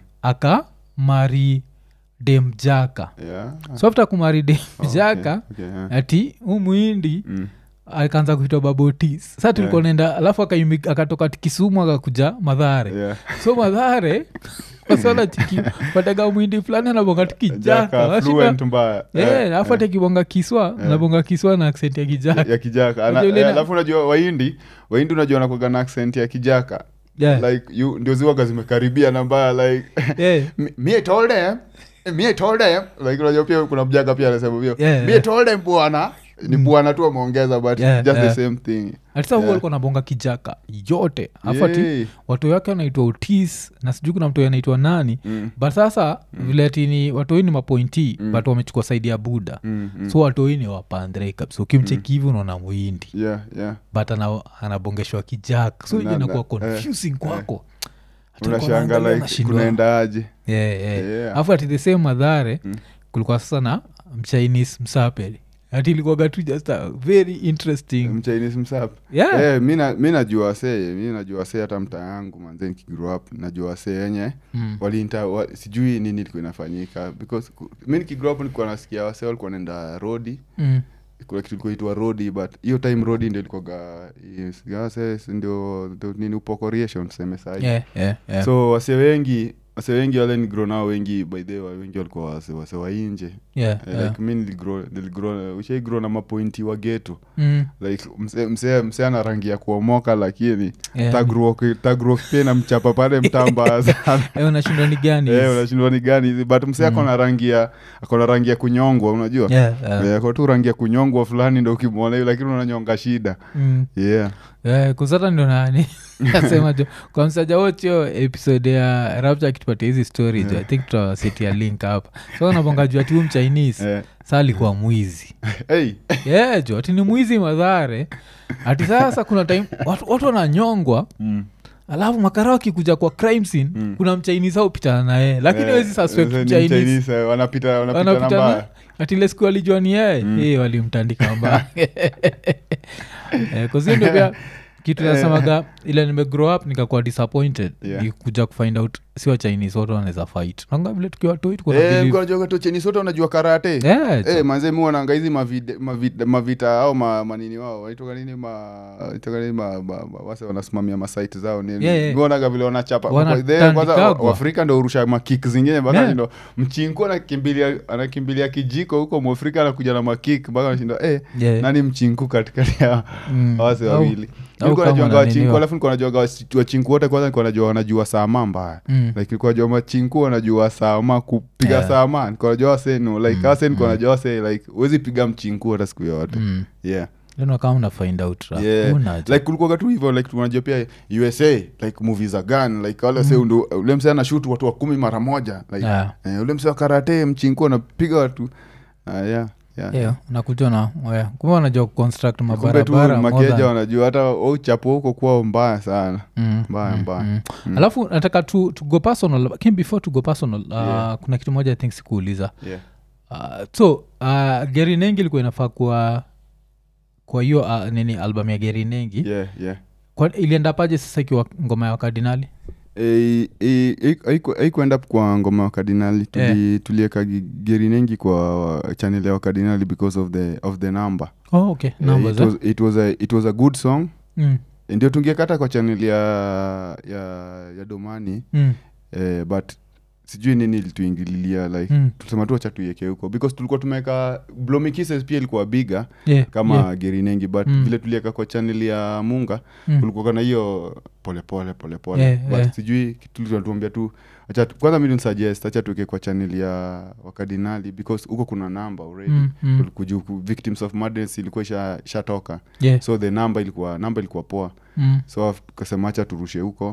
akamari demjaka yeah. so after kumari Oh, demjaka okay, okay, yeah. ati hu muhindi Mm, akaanza kuitwa babotis sa tulikuwa naenda alafu akaimi- akatoka kisumu akakuja madhare yeah. so madhare wasona chiki pataga mwindi fulani anabonga tu kijaka Jaka, Washinda- fluent mbaya Eh, Eh, alafu hata kibonga kiswa anabonga kiswa na accent ya kijaka ya kijaka Ana- Unajua ile eh, na- alafu unajua waindi waindi unajua nakwaga na accent ya kijaka Yeah. like you, ndio ziwaga zimekaribia na mbaya like Eh, me, me I told them Eh, me I told them like unajua pia kuna mjaka pia anasema hivyo Yeah, me I yeah. told them bwana ni bwana tu ameongeza but Yeah, just yeah. the same thing atisa yeah. Yeah. alikuwa nabonga kijaka yote afu ati Yay. watu wake wanaitwa utis na sijui kuna mtu anaitwa nani Mm, but sasa mm. vile atini watoi ni mapointi Mm. mm. but wamechukua saidi ya buda mm, mm. so watoi ni wapandre kabisa ukimcheki hivi unaona mwindi yeah yeah but ana, anabongeshwa kijak so Na- inakuwa na- confusing kwako Hata ulikuwa unashanga unaangalia like unashindwa. kunaendaaje Yeah, yeah. Yeah. afu ati the same madhare Mm. kulikuwa sasa na mchinese msapeli ati ilikuwaga tu just a very interesting mchinese msap yeah. Eh, mi na- mi najua wasee mi najua wasee hata mtaa yangu manze nikigrow up najua wasee yenye Mm. walinta wa, sijui nini ilikuwa inafanyika because ku- mi nikigrow up nilikuwa nasikia wasee walikuwa naenda rodi Mm. kuna kitu ilikuwa itwa rodi but hiyo time rodi ndio ilikuwaga yes, wase ndio ndio nini upokoriation tuseme sahi Yeah, yeah, yeah. so wase wengi wase wengi wale nigro nao wengi by the way wengi walikuwa wase, wase wa nje yeah, Eh, yeah. like mi niligro niligro ushaigro na mapointi wa geto Mm. like mse- mse mse ana rangi ya kuomoka lakini Yeah. tagruok pia na mchapa pale mtamba sana Eh, unashindwa ni gani Eh, hizi? unashindwa ni gani hizi but mse akona rangi ya akona rangi ya kunyongwa unajua Yeah, yeah. Eh, ako tu rangi ya kunyongwa fulani ndo ukimwona hivi lakini unanyonga shida Mm. yeah Eh, kusata ndo nani nasema jo kwa msaja wochio episode ya rapta akitupatia hizi story jo i think tutawasetia link hapa so nabonga juu ati huu mchinese Eh, saa alikuwa mwizi hey, yeah, jo ati ni mwizi madhare ati sasa kuna time watu, watu wananyongwa mm, alafu makara wakikuja kwa crime scene Mm. kuna mchinese au pitana naye lakini eh, wezi suspect ni mchinese Mchinese, eh, wanapita wanapita na wanapita na mbaya ati ile siku alijua ni yeye Mm. Eh, walimtandika mbaya Eh, 'cause hiyo ndio pia kitu nasemaga ile nimegrow up nikakuwa disappointed Yeah. ni kuja kufind out si wa chinese wote wanaweza fight nanga vile tukiwa toi tuko na Eh, believe- mko unajua tu Chinese wote wanajua karate Yeah, Eh, manze mi wananga hizi mavide- mavide- mavita au ma, manini wao waitoka nini ma, waitoka nini ma, ma, ma, wase wanasimamia masite zao nini Yeah, yeah. Mi wanaga vile wanachapa Wanatandikagwa. Then kwanza wa- waafrika ndo urusha makik zingine mpaka Yeah. shindo mchinku anakimbilia anakimbilia kijiko huko mwafrika anakuja na makik mpaka anashinda eh, Yeah. nani mchinku katikati ya Mm. wase Au- wawili au nilikuwa kama najuanga wananiniwa. wachinku alafu nilikuwa najuanga wasi- wachinku wote kwanza nilikuwa najua wanajua sama mbaya Mm. like nilikuwa najua machinku wanajua sama kupiga Yeah. sama nilikuwa najua wasenu like Mm, wase nilikuwa mm. najua wase like huwezi piga mchinku hata siku yoyote Mm. yeah Then kama una find out ra. yeah Una like kulikuwaga tu hivyo like tunajua pia usa like movie za gun like wale wase ndo ule mse anashut watu wa kumi mara moja like Yeah. eh, ule mse wa karate mchinku anapiga watu uh, yeah yeah Yeah, unakuja na yeah. kumbe wanajua kuconstruct kumbe tu mabarabara more makeja than- wanajua hata uchapo huko kwao mbaya sana Mm, mbaya mm, mbaya mm. Mm. alafu nataka tu, to go personal lakini before to go personal uh, Yeah. kuna kitu moja i think sikuuliza yeah uh, so uh, geri nengi ilikuwa inafaa kuwa kwa hiyo uh, nini album ya geri nengi yeah yeah Kwa- ilienda paje sasa ikiwa ngoma ya wakardinali Eh, eh, haiku- haiku- haikuenda kwa ngoma wa kardinali tuli, tulieka gi- geri nengi kwa channel ya wakardinali because of the, of the number oh, okay Eh, numbers it, eh? was, it, was a, it was a good song mm. ndio tungekata kwa channel ya, ya, ya domani Mm. eh, but sijui nini ilituingililia like Mm. tusema tu wacha tuieke huko because tulikuwa tumeweka Blomy Kisses pia ilikuwa biga Yeah, kama yeah. gerinengi but Mm. vile tulieka kwa channel ya munga Mm. kulikuwa na hiyo polepole polepole Yeah, but yeah. sijui kitu tunatuambia tu acha tu- kwanza mi suggest acha tuweke kwa channel ya wakardinali because huko kuna namba already Mm, mm. Kuju- ku- victims of madness ilikuwa isha- ishatoka Yeah. so the number ilikuwa namba ilikuwa poa Mm. so af- tukasema acha turushe huko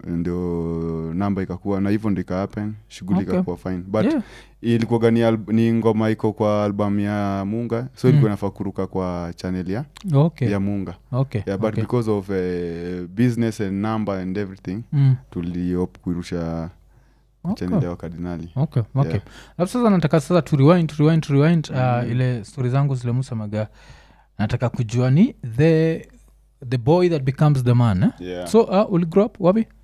ndio namba ikakuwa na hivyo ndo ikahappen shughuli Okay. ikakuwa fine but Yeah. ilikuwaga ni, al- ni ngoma iko kwa album ya munga so Mm. ilikuwa inafaa kuruka kwa channel ya, okay ya munga okay yeah, but okay. because of uh, business and number and everything Mm. tuliop kuirusha Okay. channel ya wakardinali okay okay Yeah. alafu sasa nataka sasa to rewind, to rewind, to rewind, uh, Mm. ile stori zangu zile musemaga nataka kujua ni the the boy that becomes the man eh? yeah. so uh, uli grow up wapi